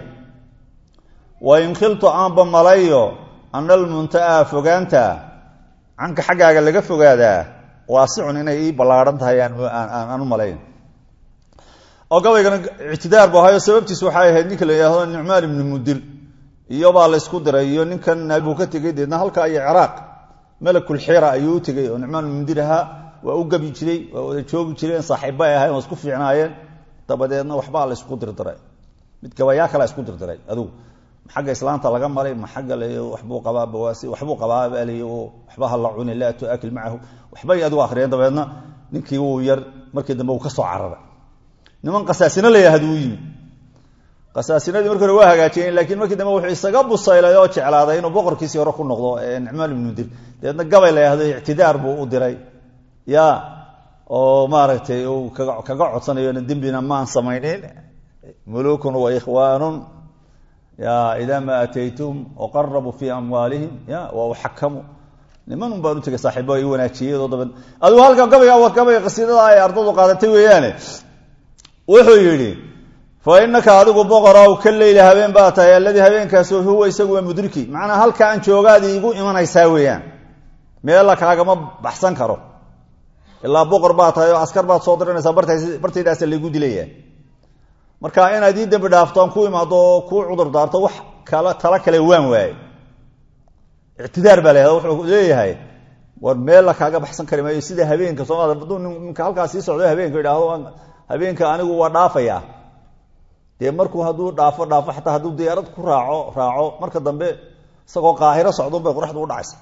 wain khiltu aanba malayo ana almunta'a fogaanta canka xaggaaga laga fogaadaa waasicun inay ii ballaadhan tahay aan u malayn oo gabaygana ictidaar bu ahayo sababtiis waxay ahayd ninka la yidhaahdo nucmaan ibnu mudir iyobaa laysku diray iyo ninkan naabuu ka tegey deedna halkaa iyo ciraaq malakulxira ayuu u tegey oo nucmaan ibnu mudir ahaa waa u gabi jiray waa wada joogi jireen saaxiibba ay ahayen waa isku fiicnaayeen dabadeedna waxbaa laysku dirdiray mid gabayaa kala isku dirdiray adugu xagga islaanta laga maray ma xagga l waxbuu qabaa bawaasi waxbuu qabaa baalay waxba ha la cuni laa tuakil macahu waxbay adigu akhriyeen dabeedna ninkii wuu yar markii dambe uu ka soo cararay niman qasaasino la yahad uu yimi qasaasinadii markii hore waa hagaajiyeen laakiin markii dambe wuxuu isaga busaylay oo jeclaaday inuu boqorkiisii hore ku noqdo ee nicmaan ibnu dir dabeedna gabay la yahdo ictidaar buu u diray ya oo maaragtay uu kaga codsanayona dembina maan samaynin mulukun wa ikhwaanun ya idaa ma ataytum waqarabuu fii amwaalihim ya wa uxakamu niman un baan u tegay saaxiibo i wanaajiyeyoo dabe adigu halka gabayga gabayga qasiidada ay ardadu qaadatay weeyaane wuxuu yidhi fa inaka adigu boqorow ka leyla habeen baa tahay alladii habeenkaasoo huwa isagu waa mudriki macnaa halka aan joogaadi igu imanaysaa weeyaan meella kaagama baxsan karo ilaa boqor baa tahay oo askar baad soo diranaysaa bartaydaasa laygu dilaya marka inaad ii dembi dhaaftoon ku imaado oo kuu cudur daarto wax kala tala kale waan waaye ictidaar baa lahada wuxuu leeyahay war meel la kaaga baxsan kari maayo sida habeenka soomaalida hadduu ninka halkaas sii socdo habeenka idhaahdo habeenka anigu waa dhaafaya dee markuu hadduu dhaafo dhaafo xataa hadduu diyaarad ku raaco raaco marka dambe isagoo qaahiro socdun bay qoraxdu u dhacaysa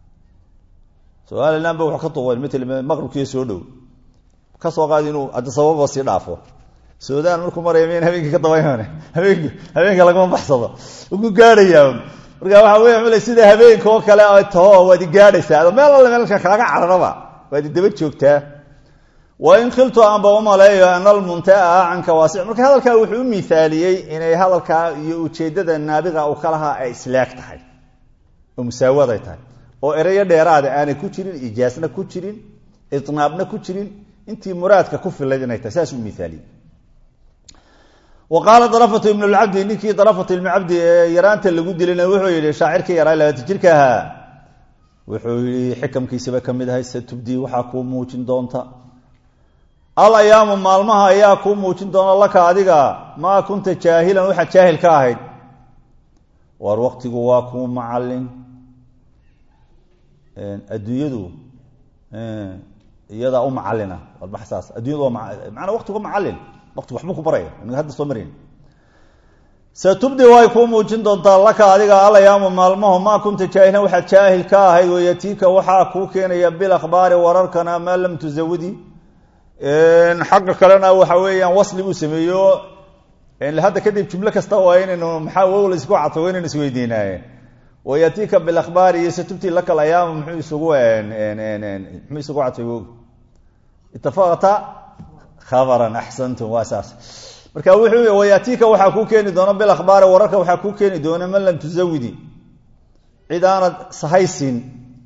somalilan ba wuxuu ka tuqeen matl maqribkiiyo soo dhow ka soo qaadi inuu adisababa sii dhaafo suudaan markuu maraya mayn habeenkii ka dabayman habeenk habeenka lagama baxsado uku gaadhayaa marka waxa wey ml sida habeenka oo kale ay taho waad i gaadhaysaa meel alle meelka kaaga cararaba waad i daba joogtaa wain khiltu aanba umaleeyo ana almuntaa canka waasic marka hadalkaa wuxuu u miaaliyey inay hadalkaa iyo ujeedada naabiga uu ka lahaa ay islaag tahay oo musaawad ay tahay oo ereyo dheeraada aanay ku jirin ijaasna ku jirin inaabna ku jirin intii muraadka ku filayd inay tahay saas u miaaliyey wa qaala darafatu ibnu lcabdi ninkii darafatu ibnu cabdi ee yaraanta lagu dilayna wuxuu yihi shaacirkii yaraa labaatan jirka ahaa wuxuu yihi xikamkiisaba ka mid ahay satubdii waxaa kuu muujin doonta al ayaamu maalmaha ayaa kuu muujin doona laka adiga maa kunta jaahilan waxaad jaahil ka ahayd war waktigu waa kuu macalin adduunyadu iyadaa u macalina wadbaxsaas addunyadu waa maanaa waktigu macalin waktigu waxbuu ku baraya inaga hadda soo marayn satubdi way kuu muujin doontaa laka adiga alayaamu maalmaho maa kunta jaahilan waxaad jaahil ka ahayd wayatiika waxaa kuu keenaya bilakhbaari wararkana maa lam tusawidi xagga kalena waxa weeyaan wasli buu sameeyo hadda kadib jumlo kasta waa inaynu maxaa wow laisku cadfo waa inaynu isweydiinaaye wayatiika bilakhbaari iyo satubti laka alayaam muxuu isugu muxuu isugu cadfay wow itafaqata khabaran axsantum waa saas marka wuxuu wayatiika waxaa kuu keeni doona bilakhbaari wararka waxaa kuu keeni doona man lam tusawidi cid aanad sahaysin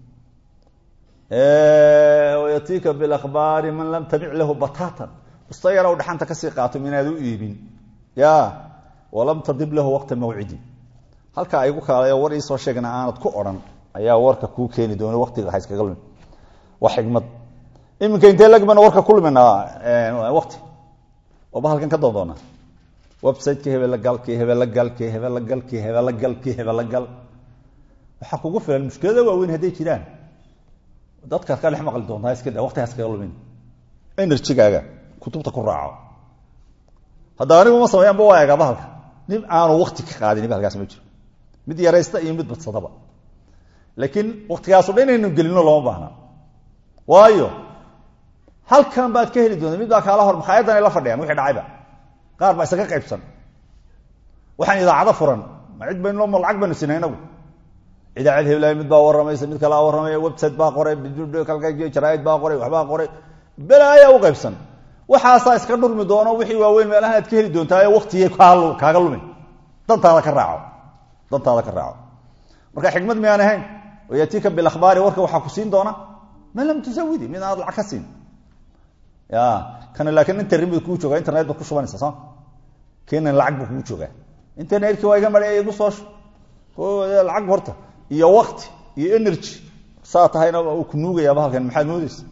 wayatiika bilakhbaari man lam tabic lahu batatan usta yaraw dhaxanta kasii qaato minaad u iibin ya walam tadib lahu waqta mawcidi halkaa igu kaalayo war iisoo sheegna aanad ku odhan ayaa warka kuu keeni doona waqtiga hayskaga lumin waa xigmad iminka intee lagmana warka ku luminaa waqti oba halkan ka doon doona websiteki hebelagalki hebelagalki hebelagalki hebelagalki hebelagal waxaa kugu filan mushkilada waaweyn hadday jiraan dadkaad ka dhex maqli doontaa iska da waqtigaas kaga lumin enerjigaaga kutubta ku raaco hadda anigu ma sameeyaanba waa eega bahalka nin aanu wakti ka qaadin bahalkaas ma jiro mid yaraysta iyo mid badsadaba laakiin waktigaaso dhan inaynu gelino looma baahna waayo halkan baad ka heli doonta mid baa kaala hor makhaayaddan ay la fadhiyaan wixii dhacayba qaar baa isaga qaybsan waxaan idaacado furan ma cid baynu ma lacag baynu sinay inagu idaacad heblaay mid baa warramaysa mid kalaa warramaya website baa qoray jaraaid baa qoray waxbaa qoray belaayaa u qaybsan waxaasaa iska dhurmi doono wixii waaweyn meelahan aad ka heli doontaa waktigay kaaga lumin dantaada ka raaco dantaada ka raaco marka xikmad miyaan ahayn wayatiika bilakhbaari warka waxaa ku siin doona man lam tusawidi mid aad lacag ka siin ya kana laakiin internet buu kuu joogaa internet baad ku shubanaysa soo kenan lacag buu kugu joogaa internetkii waa iga maray igu soo lacag horta iyo wakti iyo energy saa tahayna uu ku nuugayaa bahalkan maxaad moodeysa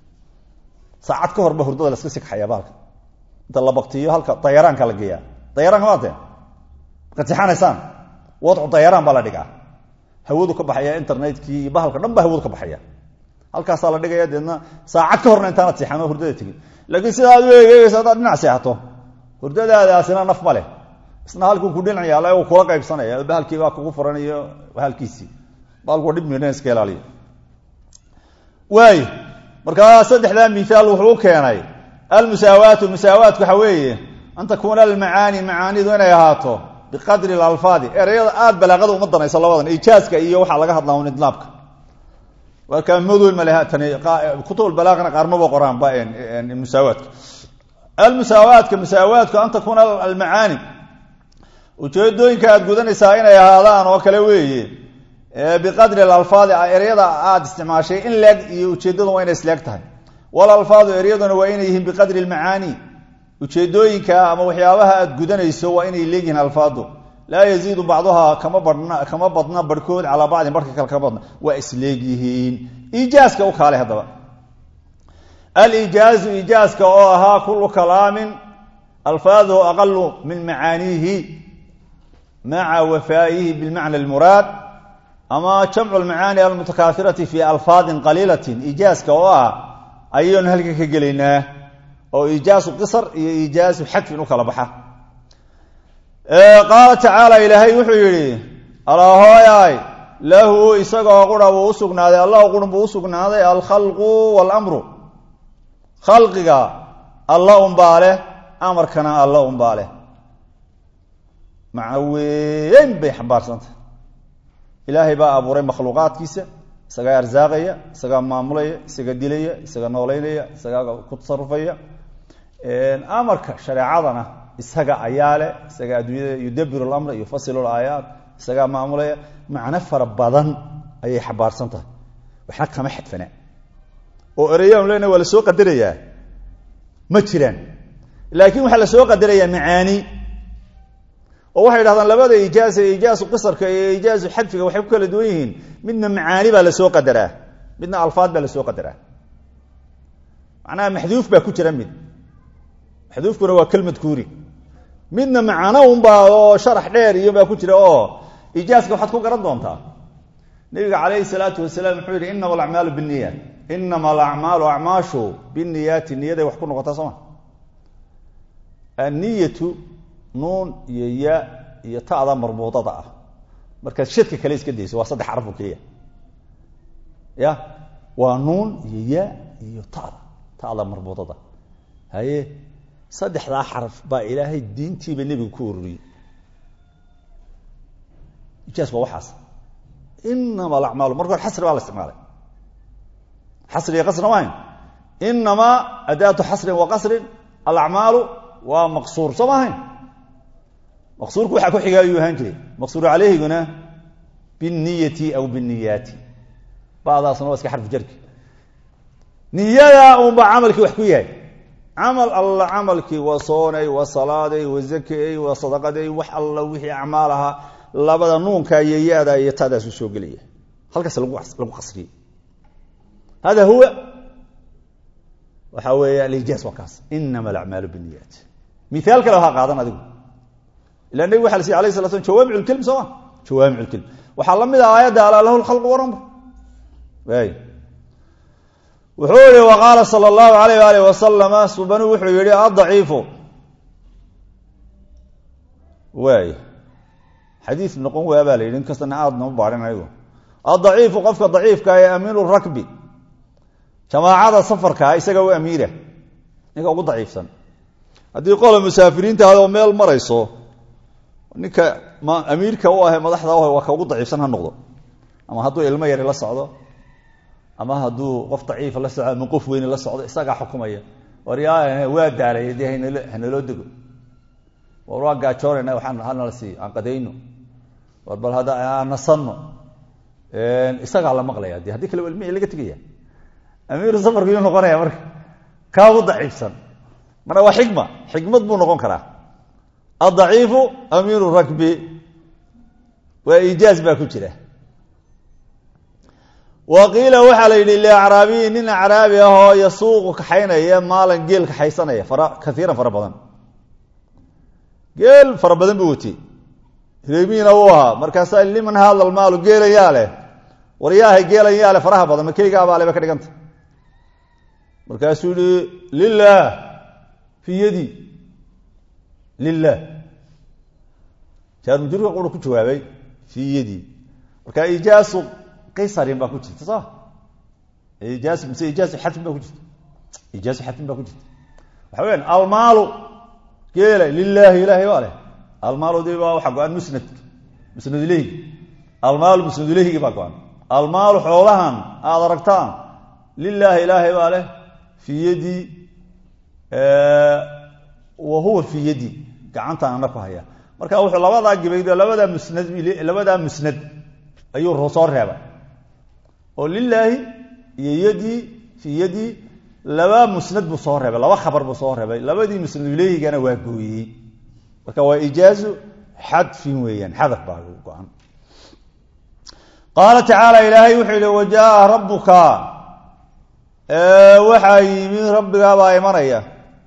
saacad ka horba hurdada laska sikxayaa bahalka inta la baktiyo halka dayaraanka la geeyaa dayaraanka maate markaad sixanaysaan wadcu dayaraan baa la dhigaa hawadu ka baxaya internetkii iyo bahalka dhan baa hawadu ka baxaya halkaasaa la dhigaya deedna saacad ka horna intaanad seexan oo hurdada tegin laakiin sida aad u eegeysa haddaad dhinac seexato hurdadaadaasina naf ma leh isna halkuu ku dhinac yaala uu kula qaybsanaya bahalkii baa kugu furan iyo halkiisii bahalku waa dhib midhan iska ilaaliya waay markaa saddexdaa miaal wuxuu u keenay almusaawaatu musaawaatku waxa weeye an takuuna almacaani macaanidu inay ahaato biqadri alalfaadi ereyada aada balaaqada uma danayso labadan ijaaska iyo waxaa laga hadlaa un idlaabka waa kaa madool maltani kutub balaaqana qaarmaba qoraanba musaawaadka almusaawaadka musaawaadku an takuuna almacaani ujeedooyinka aad gudanaysaa inay ahaadaan oo kale weeye biqadri alalfaadi ereyada aada isticmaashay in leeg iyo ujeedadu waa inay isleeg tahay walalfaadu eryaduna waa inay yihiin biqadri lmacaani ujeedooyinka ama waxyaabaha aad gudanayso waa inay leegyihiin alfaadu laa yaziidu bacduhaa kama badhna kama badna barhkood calaa bacdin barhka kale kama badna waa isleegyihiin iijaaska u kaale haddaba alijaazu iijaaska oo ahaa kullu kalaamin alfaaduhu aqalu min macaaniihi maca wafaa'ihi bilmacna almuraad ama jamcu lmacaani almutakaafirati fi alfaadin qaliilatin iijaaska oo ah ayaynu halkan ka gelaynaa oo iijaasu qisar iyo iijaasu xadfin u kala baxa qaala tacaala ilaahay wuxuu yidhi alahooyaay lahu isagoo qura buu usugnaaday allah qurun buu usugnaaday alkhalqu waalamru khalqiga alla unbaa leh amarkana alla unbaa leh macno weyn bay xambaarsantah ilaahay baa abuuray makhluuqaadkiisa isagaa arsaaqaya isagaa maamulaya isaga dilaya isaga nooleynaya isagaa ku tasarufaya amarka shareecadana isaga ayaa leh isagaa adduunyada yudabiru lamra yufasilu laayaat isagaa maamulaya macno fara badan ayay xambaarsan tahay waxna kama xadfana oo ereyanu lena waa la soo qadarayaa ma jiraan laakiin waxaa la soo qadarayaa macaani oo waxay dhahdaan labada ijaasa ijaasu qisarka iyo ijaasu xadfiga waxay ku kala duwan yihiin midna macaani baa lasoo qadaraa midna alfaad baa lasoo qadaraa macnaha maxduuf baa ku jira mid maxduufkuna waa kelmad kuuri midna macano unbaa oo sharax dheer iyo baa ku jira oo ijaaska waxaad ku garan doontaa nabiga calayhi salaatu wasalaam wuxuu yidhi inama alacmaalu binniyaat inama alacmaalu acmaashu binniyaati niyaday wax ku noqotaa sooma anniyatu nuun iyo ya iyo ta'da marbuudada ah markaad shadka kale iska dayso waa saddex xaraf oo keliya ya waa nuun iyo ya iyo ta'da ta'da marbuudada haye saddexdaa xaraf baa ilaahay diintiiba nebigu ku ururiyey ijaas waa waxaas inama alacmaalu marka hore xasri baa la isticmaalay xasri iyo qasrina maahayn inamaa adaatu xasrin wa qasrin alacmaalu waa maqsuur soo maahayn maqsuurku waxaa ku xiga ayuu ahaan jiray maqsuur caleyhiguna binniyati aw binniyaati badaasna waa iska xarfu jarki niyada unbaa camalkii wax ku yahay camal alla camalkii waa soonay waa salaaday waa zakay waa sadaqaday wax alla wixii acmaal ahaa labada nuunka iyo ya-da iyo tadaasu soo gelaya halkaas lagu lagu qasriyey hada huwa waxa weeye alijaaz waa kaas inama alacmaalu binniyaat miaal kale ha qaadan adigu ila nabig waxa la siy alayh sala slam jawaamic lkelm soo ma jawaamic lkelm waxaa la mid ah aayadda alaa lahu lkhalqu waramr waay wuxuu yihi waqaala sala allahu alayh alih wasalama subanu wuxuu yihi adaciifu waay xadiis noqon waa baa la yidhi inkastana aada nama baarin ayagu adaciifu qofka daciifka ee amiinu rakbi jamaacada safarkaa isaga u amiira ninka ugu daciifsan haddii qola musaafiriinta adoo meel marayso ninka ma amiirka u ahe madaxda u ah waa ka ugu daciifsan ha noqdo ama hadduu ilmo yari la socdo ama hadduu qof daciifa la socdo ama qof weyne la socdo isagaa xukumaya war yaa waa daalay dee hanalo hanaloo dego war waa gaajoonayna waxaan hanala siiyo aan qadayno war bal hadda aan nasanno isagaa la maqlaya de haddii kale waa ilmihi laga tegaya amiiru safarku yuu noqonaya marka kaa ugu daciifsan marka waa xikma xikmad buu noqon karaa adaciifu amiiru rakbi waa ijaaz baa ku jira wa qiila waxaa la yidhi liacraabiyi nin acraabi ah oo yasuuqu kaxaynaya maalan geel kaxaysanaya fara kaiiran fara badan geel fara badan buu watay reemiina uu ahaa markaasaa liman haada almaalu geelan yaa leh war yaahay geelan yaa leh faraha badan makeygaabaa leba ka dhiganta markaasuu yihi lilah fii yadi lilah jaarmujurka qura ku jawaabay fii yadi marka ijaasu qaysarin baa ku jirta soo ijaas mise ijaasu xadfin baa ku jirta ijaasu xadfin baa ku jirta waxa weyaan almaalu geela lilaahi ilaahay waa leh almaalu di baa waxaa go-an musnad musnad ileyhi almaalu musnad ileyhigi baa go-an almaalu xoolahan aada aragtaan lilaahi ilaahay baa leh fii yadi wa huwa fii yadi gacantaan ana ku haya marka wuxuu labadaa gibayd labadaa musnad labadaa musnad ayuu soo reebay oo lilaahi iyo yadii fii yadii laba musnad buu soo reebay laba khabar buu soo reebay labadii musnad ileyhigana waa gooyey marka waa ijaazu xadfin weeyaan xadaf baa go-an qaala tacaala ilaahay wuxuu yihi wajaaa rabbuka waxaa yimi rabbigaabaa imanaya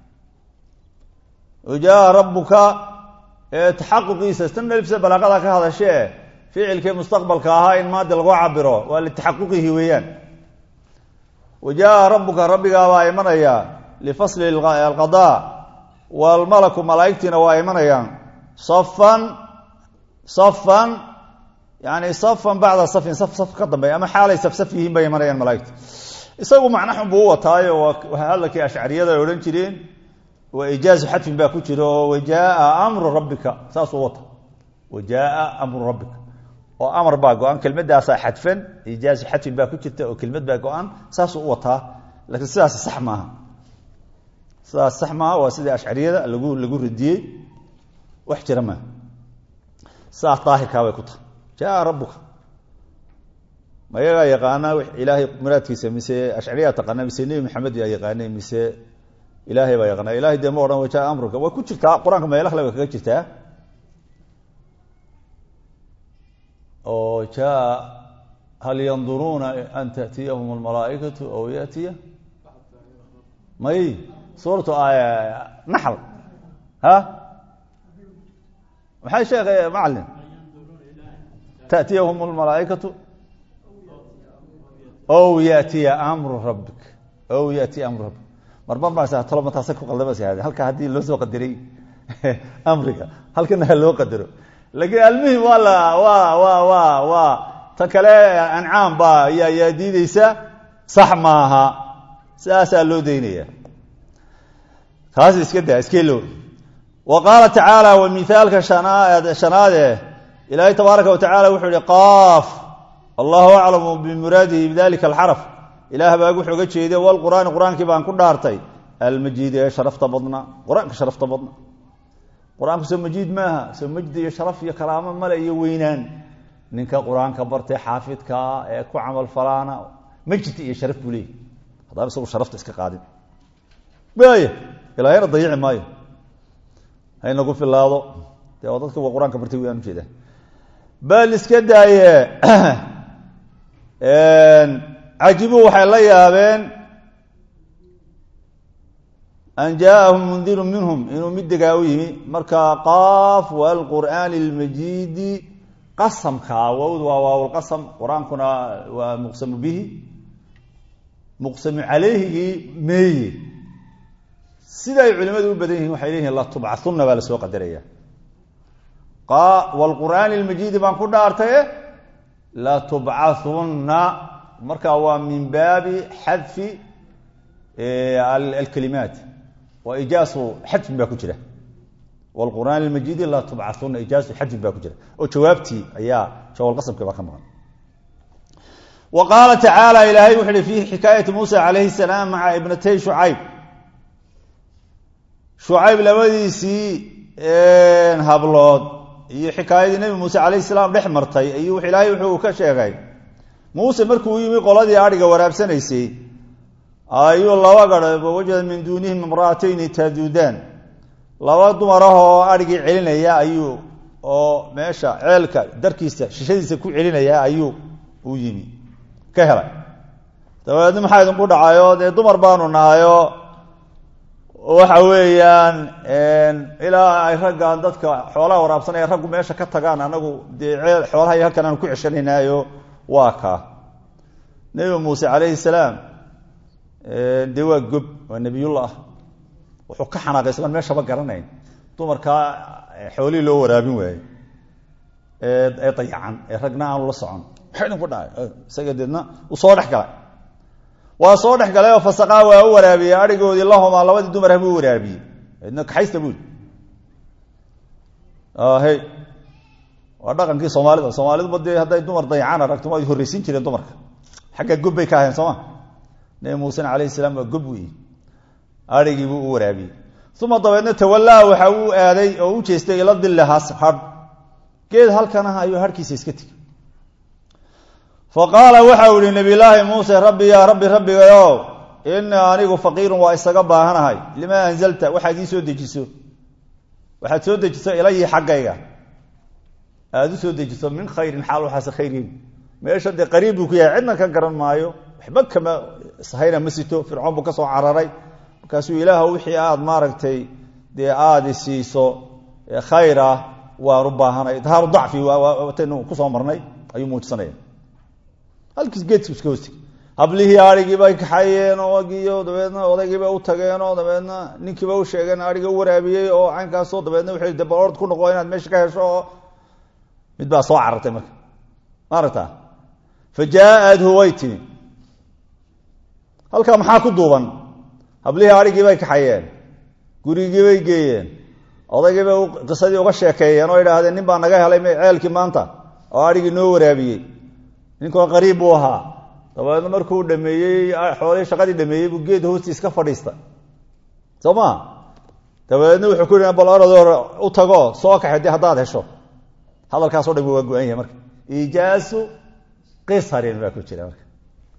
wajaaa rabbuka taxaquqiisa stanalifsa balaaqada ka hadashee ficilkii mustaqbalka ahaa in maadi lagu cabiro waa litaxaquqihi weeyaan wajaaa rabbuka rabbigaabaa imanaya lifasli alqadaa waalmalaku malaaigtiina waa imanayaan safan safan yani safan bacda safin saf saf ka dambeeya ama xaalay safsaf yihiin bay imanayaan malaaigta isagu macna xun buu u wataayo waa hadalkii ashcariyada ay odhan jireen waa ijaazu xadfin baa ku jira oo wajaaa amru rabbika saasuu wata wajaaa amru rabbika oo amar baa go-an kelmadaasaa xadfan ijaazu xadfin baa ku jirta oo kelmad baa go-an saasuu u wataa laakiin sidaas sax maaha sidaas sax maaha waa sidii ashcariyada lagu lagu radiyey wax jira maaha sidaas daahirkaa bay ku tahay jaaa rabbuka ma yagaa yaqaana ilaahay muraadkiisa mise ashcariyaa taqaana mise nebi maxamed yaa yaqaanay mise ilaahay baa yaqaana ilahay dee ma odhan wajaa amruka way ku jirtaa qur-aanka meelo kale way kaga jirtaa oo jaa hal yanduruuna an taأtiyahum اlmalaaئikaةu aw yatiya may suuratu naxl ha maxay sheekh macalin taatiyahum lmalaaikatu ow yatiya amru rabbik ow yatiya amru rabbik marmar baa talo mataasa ku qaldamas halka haddii loo soo qadiray amriga halkana ha loo qadaro laakiin almuhim waa la waa waa waa waa ta kale ancaam baa yaa yaa diideysa sax maaha sidaasaa loo daynaya taas iska daa iskeelow wa qaala tacaala wa mithaalka shanaad shanaade ilaahay tabaaraka wa tacala wuxuu ihi qaaf allahu aclamu bimuraadihi bidalika alxaraf ilaah baa wuxuu ga jeeday walqur'aani qur-aankii baan ku dhaartay almajiid ee sharafta badna qur-aanka sharafta badna qur-aanku soo majiid maaha soo majdi iyo sharaf iyo karaamo male iyo weynaan ninka qur-aanka bartay xaafidkaa ee ku camal falaana majdi iyo sharaf buu leeyahy haddaan isagu sharafta iska qaadin waaya ilaahayna dayici maayo haynagu filaado dee oo dadka waa qur-aanka bartay wayaan ujeedaa bal iska daaye cajibuu waxay la yaabeen an jaaahum mundiru minhum inuu mid degaa u yimi marka qaaf waalqur'aani almajiidi qasamka waawd waa waawlqasam qur-aankuna waa muqsamu bihi muqsamu calayhigii meeye sida ay culimadu u badan yihiin waxay leeyihin latubcahunna baa lasoo qadaraya wlqur'aani almajiidi baan ku dhaartaye latubcahunna marka waa min baabi xadfi alkalimaat wa ijaasu xadfin baa ku jira wlqur'aan almajiidi latubcahunna ijaasu xadfin baa ku jira oo jawaabtii ayaa jawaalqasamkii baa ka maqan wa qaala tacaala ilaahay wuxu uhi fi xikaayati muusa calayhi salaam maca ibnatay shucayb shucayb labadiisii hablood iyo xikaayadii nebi muuse calayhi salaam dhex martay ayuu ilaahay wuxuu ka sheegay muuse markuu yimi qoladii adhiga waraabsanaysay ayuu laba garh wajada min duunihim imra'atayni taduudaan laba dumar ah oo adhigii celinaya ayuu oo meesha ceelka darkiisa shishadiisa ku celinaya ayuu u yimi ka helay dabeedna maxaa idinku dhacayo dee dumar baanu nahayo waxa weeyaan ilaa ay raggan dadka xoolaha waraabsanaya raggu meesha ka tagaan anagu dee ceel xoolaha iyo halkan aanu ku ceshanaynayo waa kaa nebi muuse calayhi salaam dee waa gob waa nebiyullah wuxuu ka xanaaqay isagoon meeshaba garanayn dumarkaa xoolihii loo waraabin waaye ee dayacan ee ragna aanu la socon maxay idinku dhacay isaga deedna uu soo dhex galay waa soo dhex galay oo fasaqaa waa u waraabiyey adhigoodii lahomaa labadii dumar ah buu waraabiyey edna kaxaysta buuli he waa dhaqankii soomaalida soomaaliduba dee hadday dumar dayacaan aragto waa horreysin jireen dumarka xagga gob bay ka ahayn sooma nebi muusena calayhi salaam waa gob weyi adhigii buu u waraabiyey uma dabeedna tawallaa waxa uu aaday oo u jeestay ila dillahaas hadh geed halkan ah ayuu harhkiisa iska tegey fa qaala waxau ihi nabiyulaahi muuse rabbi yaa rabbi rabbigayow inii anigu faqiirun waa isaga baahanahay limaa anzalta waxaad ii soo dejiso waxaad soo dejiso ilayii xaggayga aada u soo dejiso min khayrin xaal waxaase khayrin meesha dee qariib buu ku yahay cidna ka garan maayo waxba kama sahayna ma sito fircoon buu ka soo cararay markaasuu ilaah wixii aada maaragtay dee aada siiso khayr ah waan u baahanay idhaaru dacfi wataynu kusoo marnay ayuu muujisanaya halkiis geedku iska hoostay hablihii adhigiibay kaxayeen ogiyo dabeedna odaygiibay u tageen oo dabeedna ninkiiba u sheegeen adhiga u waraabiyey oo caynkaasoo dabeedna wuxuu de balord ku noqo inaad meesha ka hesho oo mid baa soo carartay marka ma aragtaa fa jaaadhu way timi halkaa maxaa ku duuban hablihii adhigiibay kaxayeen gurigiibay geeyeen odaygiibay qisadii uga sheekeeyeen oo idhaahdeen nin baa naga helay ceelkii maanta oo adhigii noo waraabiyey ninkoo qariib buu ahaa dabeedna markuu dhameeyey xoolihii shaqadii dhameeyey buu geed hoostiis ka fadhiista soo ma dabeedna wuxuu ku yidhi bal orado u tago soo kaxay dee haddaad hesho hadalkaasoo dhan waa go-an yahay marka iijaasu qisarin baa ku jira marka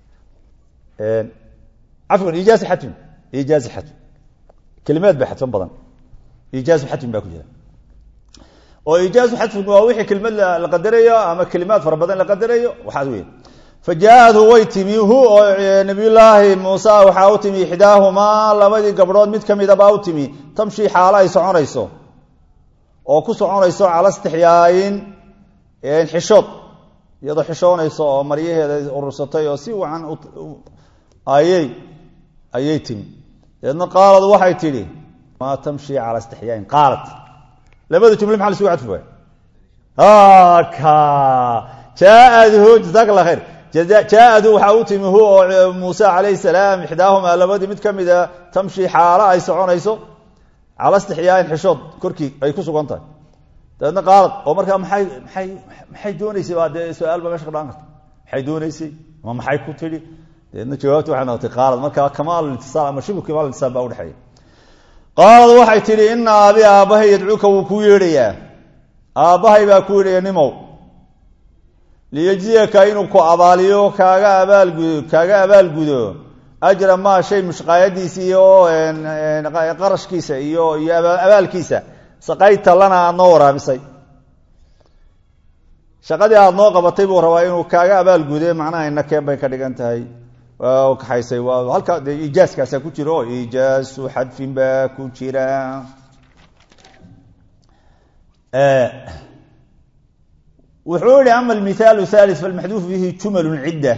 cafwan iijaasu xatmin iijaasu xatmin kelimaad ba xadfan badan iijaasu xatmin baa ku jira oo iijaasu xadfin waa wixii kelimad la qadarayo ama kelimaad fara badan la qadarayo waxaas wey fa jaa-adhu way timi hu oo nabiyullaahi muuse waxaa u timi ixdaahumaa labadii gabdhood mid ka mida baa u timi tamshii xaalo ay soconayso oo ku soconayso cala istixyaayin xishood iyadoo xishoonaysa oo maryaheeda urursatay oo si wacan ayay ayay timi dabeedna qaalad waxay tidhi maa tamshi cala istixyaain qaalat labada jumle maxa lasugu cadfi waay ka jaaadhu jazaak allah khayr jaaadu waxaa u timi hu oo muuse calayhi salaam ixdaahumaa labadii mid ka mida tamshi xaalo ay soconayso cala istixyaain xishood korkii ay ku sugan tahay dabeedna qaalad oo markaa maay maay maxay doonaysay baa dee su-aal ba mesha ka dhaan karta maxay doonaysay ma maxay ku tidhi dabeedna jawaabti waxay noqotay qaalad markaa kamaal intisaal ama shibhu kamaal intisaal baa udhexeeya qaalad waxay tidhi ina abi aabbahay yadcuuka wuu kuu yeedhayaa aabbahay baa ku yeedhaya nimow liyejziyaka inuu ku abaaliyo kaaga abaalgudo kaaga abaalgudo ajra maa shay mushqaayadiisa iyo qarashkiisa iyo iyo abaalkiisa saqayta lana aada noo waraabisay shaqadii aada noo qabatay buu rabaa inuu kaaga abaalgude macnaha inakeen bay ka dhigan tahay waa kaxaysay waa halkaa dee iijaaskaasaa ku jira oo iijaasu xadfin baa ku jira wuxuu yihi ama almithaalu thalith falmaxduufu bihi jumalun cidda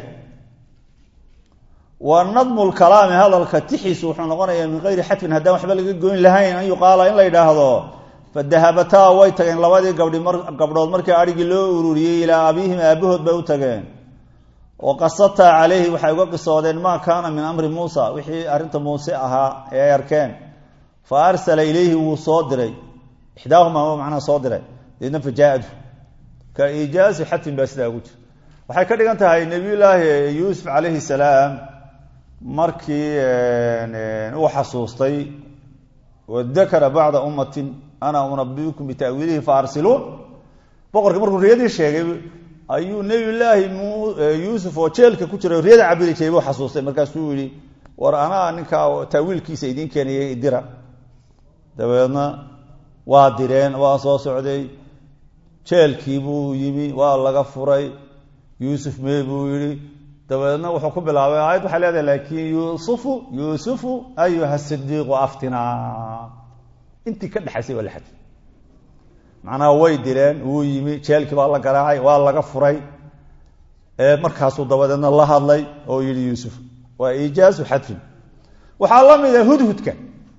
wa nadmu lkalaami hadalka tixiisu wuxuu noqonayaa min gayri xadfin haddaan waxba laga goyn lahayn an yuqaala in la yidhaahdo fadahabataa way tageen labadii gabdhi gabdhood markii adhigii loo ururiyey ilaa abiihim aabahood bay u tageen oo qasataa calayhi waxay uga qisoodeen maa kaana min amri muusa wixii arrinta muuse ahaa ee ay arkeen fa arsala ilayhi wuu soo diray ixdaahumaa macnaha soo diray deedna fajaa-adu ka iijaazi xadfin baa sidaa ugu jira waxay ka dhigan tahay nebiyullaahi yuusuf calayhi salaam markii uu xasuustay wadakara bacda ummatin ana unabiukum bitaawiilihi faarsiluun boqorkii markuu riyadii sheegay ayuu nebiyullaahi yuusuf oo jeelka ku jira riyada cabiri jiray buu xasuustay markaasuu yihi war anaa ninkaa taawiilkiisa idiin keenayay dira dabeedna waa direen waa soo socday jeelkii buu yimi waa laga furay yuusuf mee buu yihi dabeedna wuxuu ku bilaabay aayad waxay leedahay laakiin yuusufu yuusufu ayuha sidiiqu aftinaa intii ka dhexaysay waa la xadfay macnaha way direen wuu yimi jeelkii baa la garaacay waa laga furay markaasuu dabadeedna la hadlay oo yihi yuusuf waa iijaazu xadfin waxaa la mida hudhudka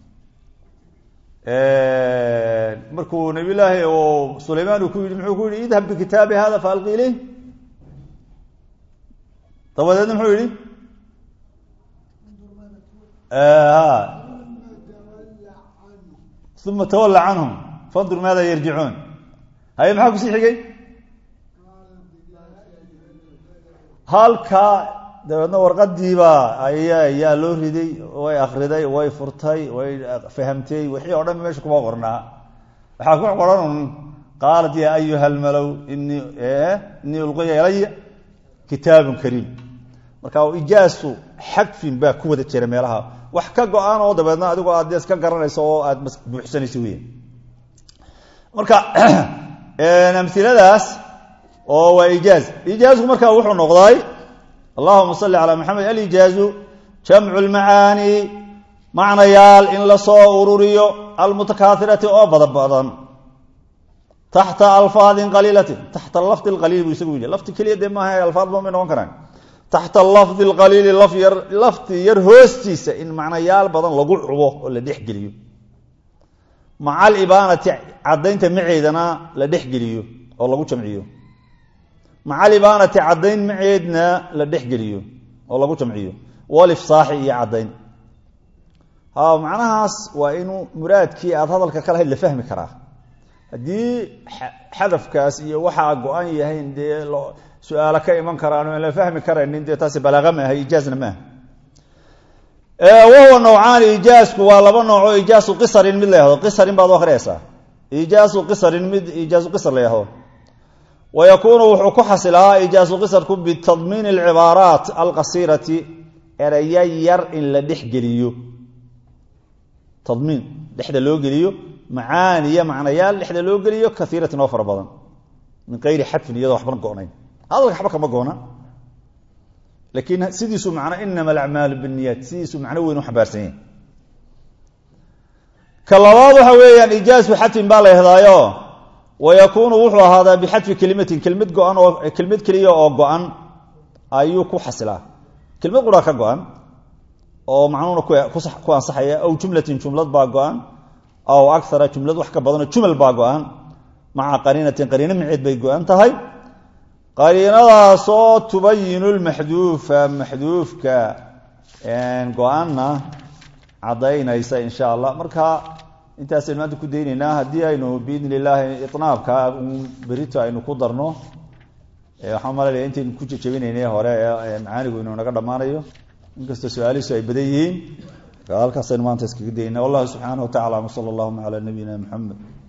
markuu nabiy laahi oo sulaymaan uu ku yidhi muxuu ku yihi idhab bikitaabi hada faalqi ileyh dabadeedna muxuu yihi uma tawalla canhum fandur maada yarjicuun haye maxaa kusii xigay halkaa dabeedna warqadiibaa aya yaa loo riday way akriday way furtay way fahamtay wixii o dhan meesha kuma qornaa waxaa ku qoran un qaalat yaa ayuha almalow inii inii ulqiya ilaya kitaabun kariim marka ijaasu xadfin baa ku wada jira meelaha wax ka go-aan oo dabeedna adigoo aad de iska garanayso oo aad buuxsanayso weya marka amiladaas oo waa ijaaz ijaazku marka wuxuu noqday allahuma salli calaa maxamed alijaazu jamcu lmacaani macnayaal in lasoo ururiyo almutakaairati oo badan badan taxta alfaadin qaliilatin taxta lafdi qaliil buu isagu yidhi lafti keliya dee maaha alfaad ba may noqon karaan taxta lafdi lqaliili lafyar lafti yar hoostiisa in macnayaal badan lagu cubo oo la dhexgeliyo maca alibaanati caddaynta maceedana la dhexgeliyo oo lagu jamciyo maca alibaanati caddayn maceedna la dhexgeliyo oo lagu jamciyo walifsaaxi iyo caddayn ha macnahaas waa inuu muraadkii aada hadalka ka lahayd la fahmi karaa haddii xadafkaas iyo waxaa go-an yahayn dee su-aalo ka iman karaan aan la fahmi karaynin dee taasi balaaqa maaha ijaazna maaha wahuwa nawcaani ijaasku waa laba nooco ijaasu qisarin mid la yahdo qisarin baad akhriyaysaa ijaasu qisarin mid ijaasu qisar la yahdo wa yakuunu wuxuu ku xasilaa ijaasu qisarku bitadmiini alcibaaraat alqasiirati ereya yar in la dhexgeliyo tadmiin dhexda loo geliyo macaaniya macnayaal dhexda loo geliyo kaiiratin oo fara badan min kayri xadfin iyadoo waxbana go-nayn hadalka waxba kama goona laakiin sidiisu macno inama alacmaalu binniyaat sidiisu macno weyn u xambaarsan yahay ka labaad waxa weeyaan ijaasu xadfin baa la yahdaayo wayakuunu wuxuu ahaadaa bixadfi kelimatin kelmad go-an oo kelmad keliya oo go-an ayuu ku xasilaa kelmad qura ka go-an oo macnuuna ku ansaxaya aw jumlatin jumlad baa go-an aw akara jumlad wax ka badanoo jumal baa go-an maca qariinatin qariino miceed bay go-an tahay qariinadaasoo tubayinu lmaxduufa maxduufka go-anna caddaynaysa insha allah marka intaasaynu maanta ku daynaynaa haddii aynu biidn illaahi inaabka berito aynu ku darno waxaan malalaya intaynu ku jejabinaynay hore ee macaanigu inuu naga dhammaanayo inkastoo su-aalihiisu ay badan yihiin halkaasaynu maanta iskaga daynaa wallahu subxaana wa tacala sala allahuma calaa nabiyina muxamed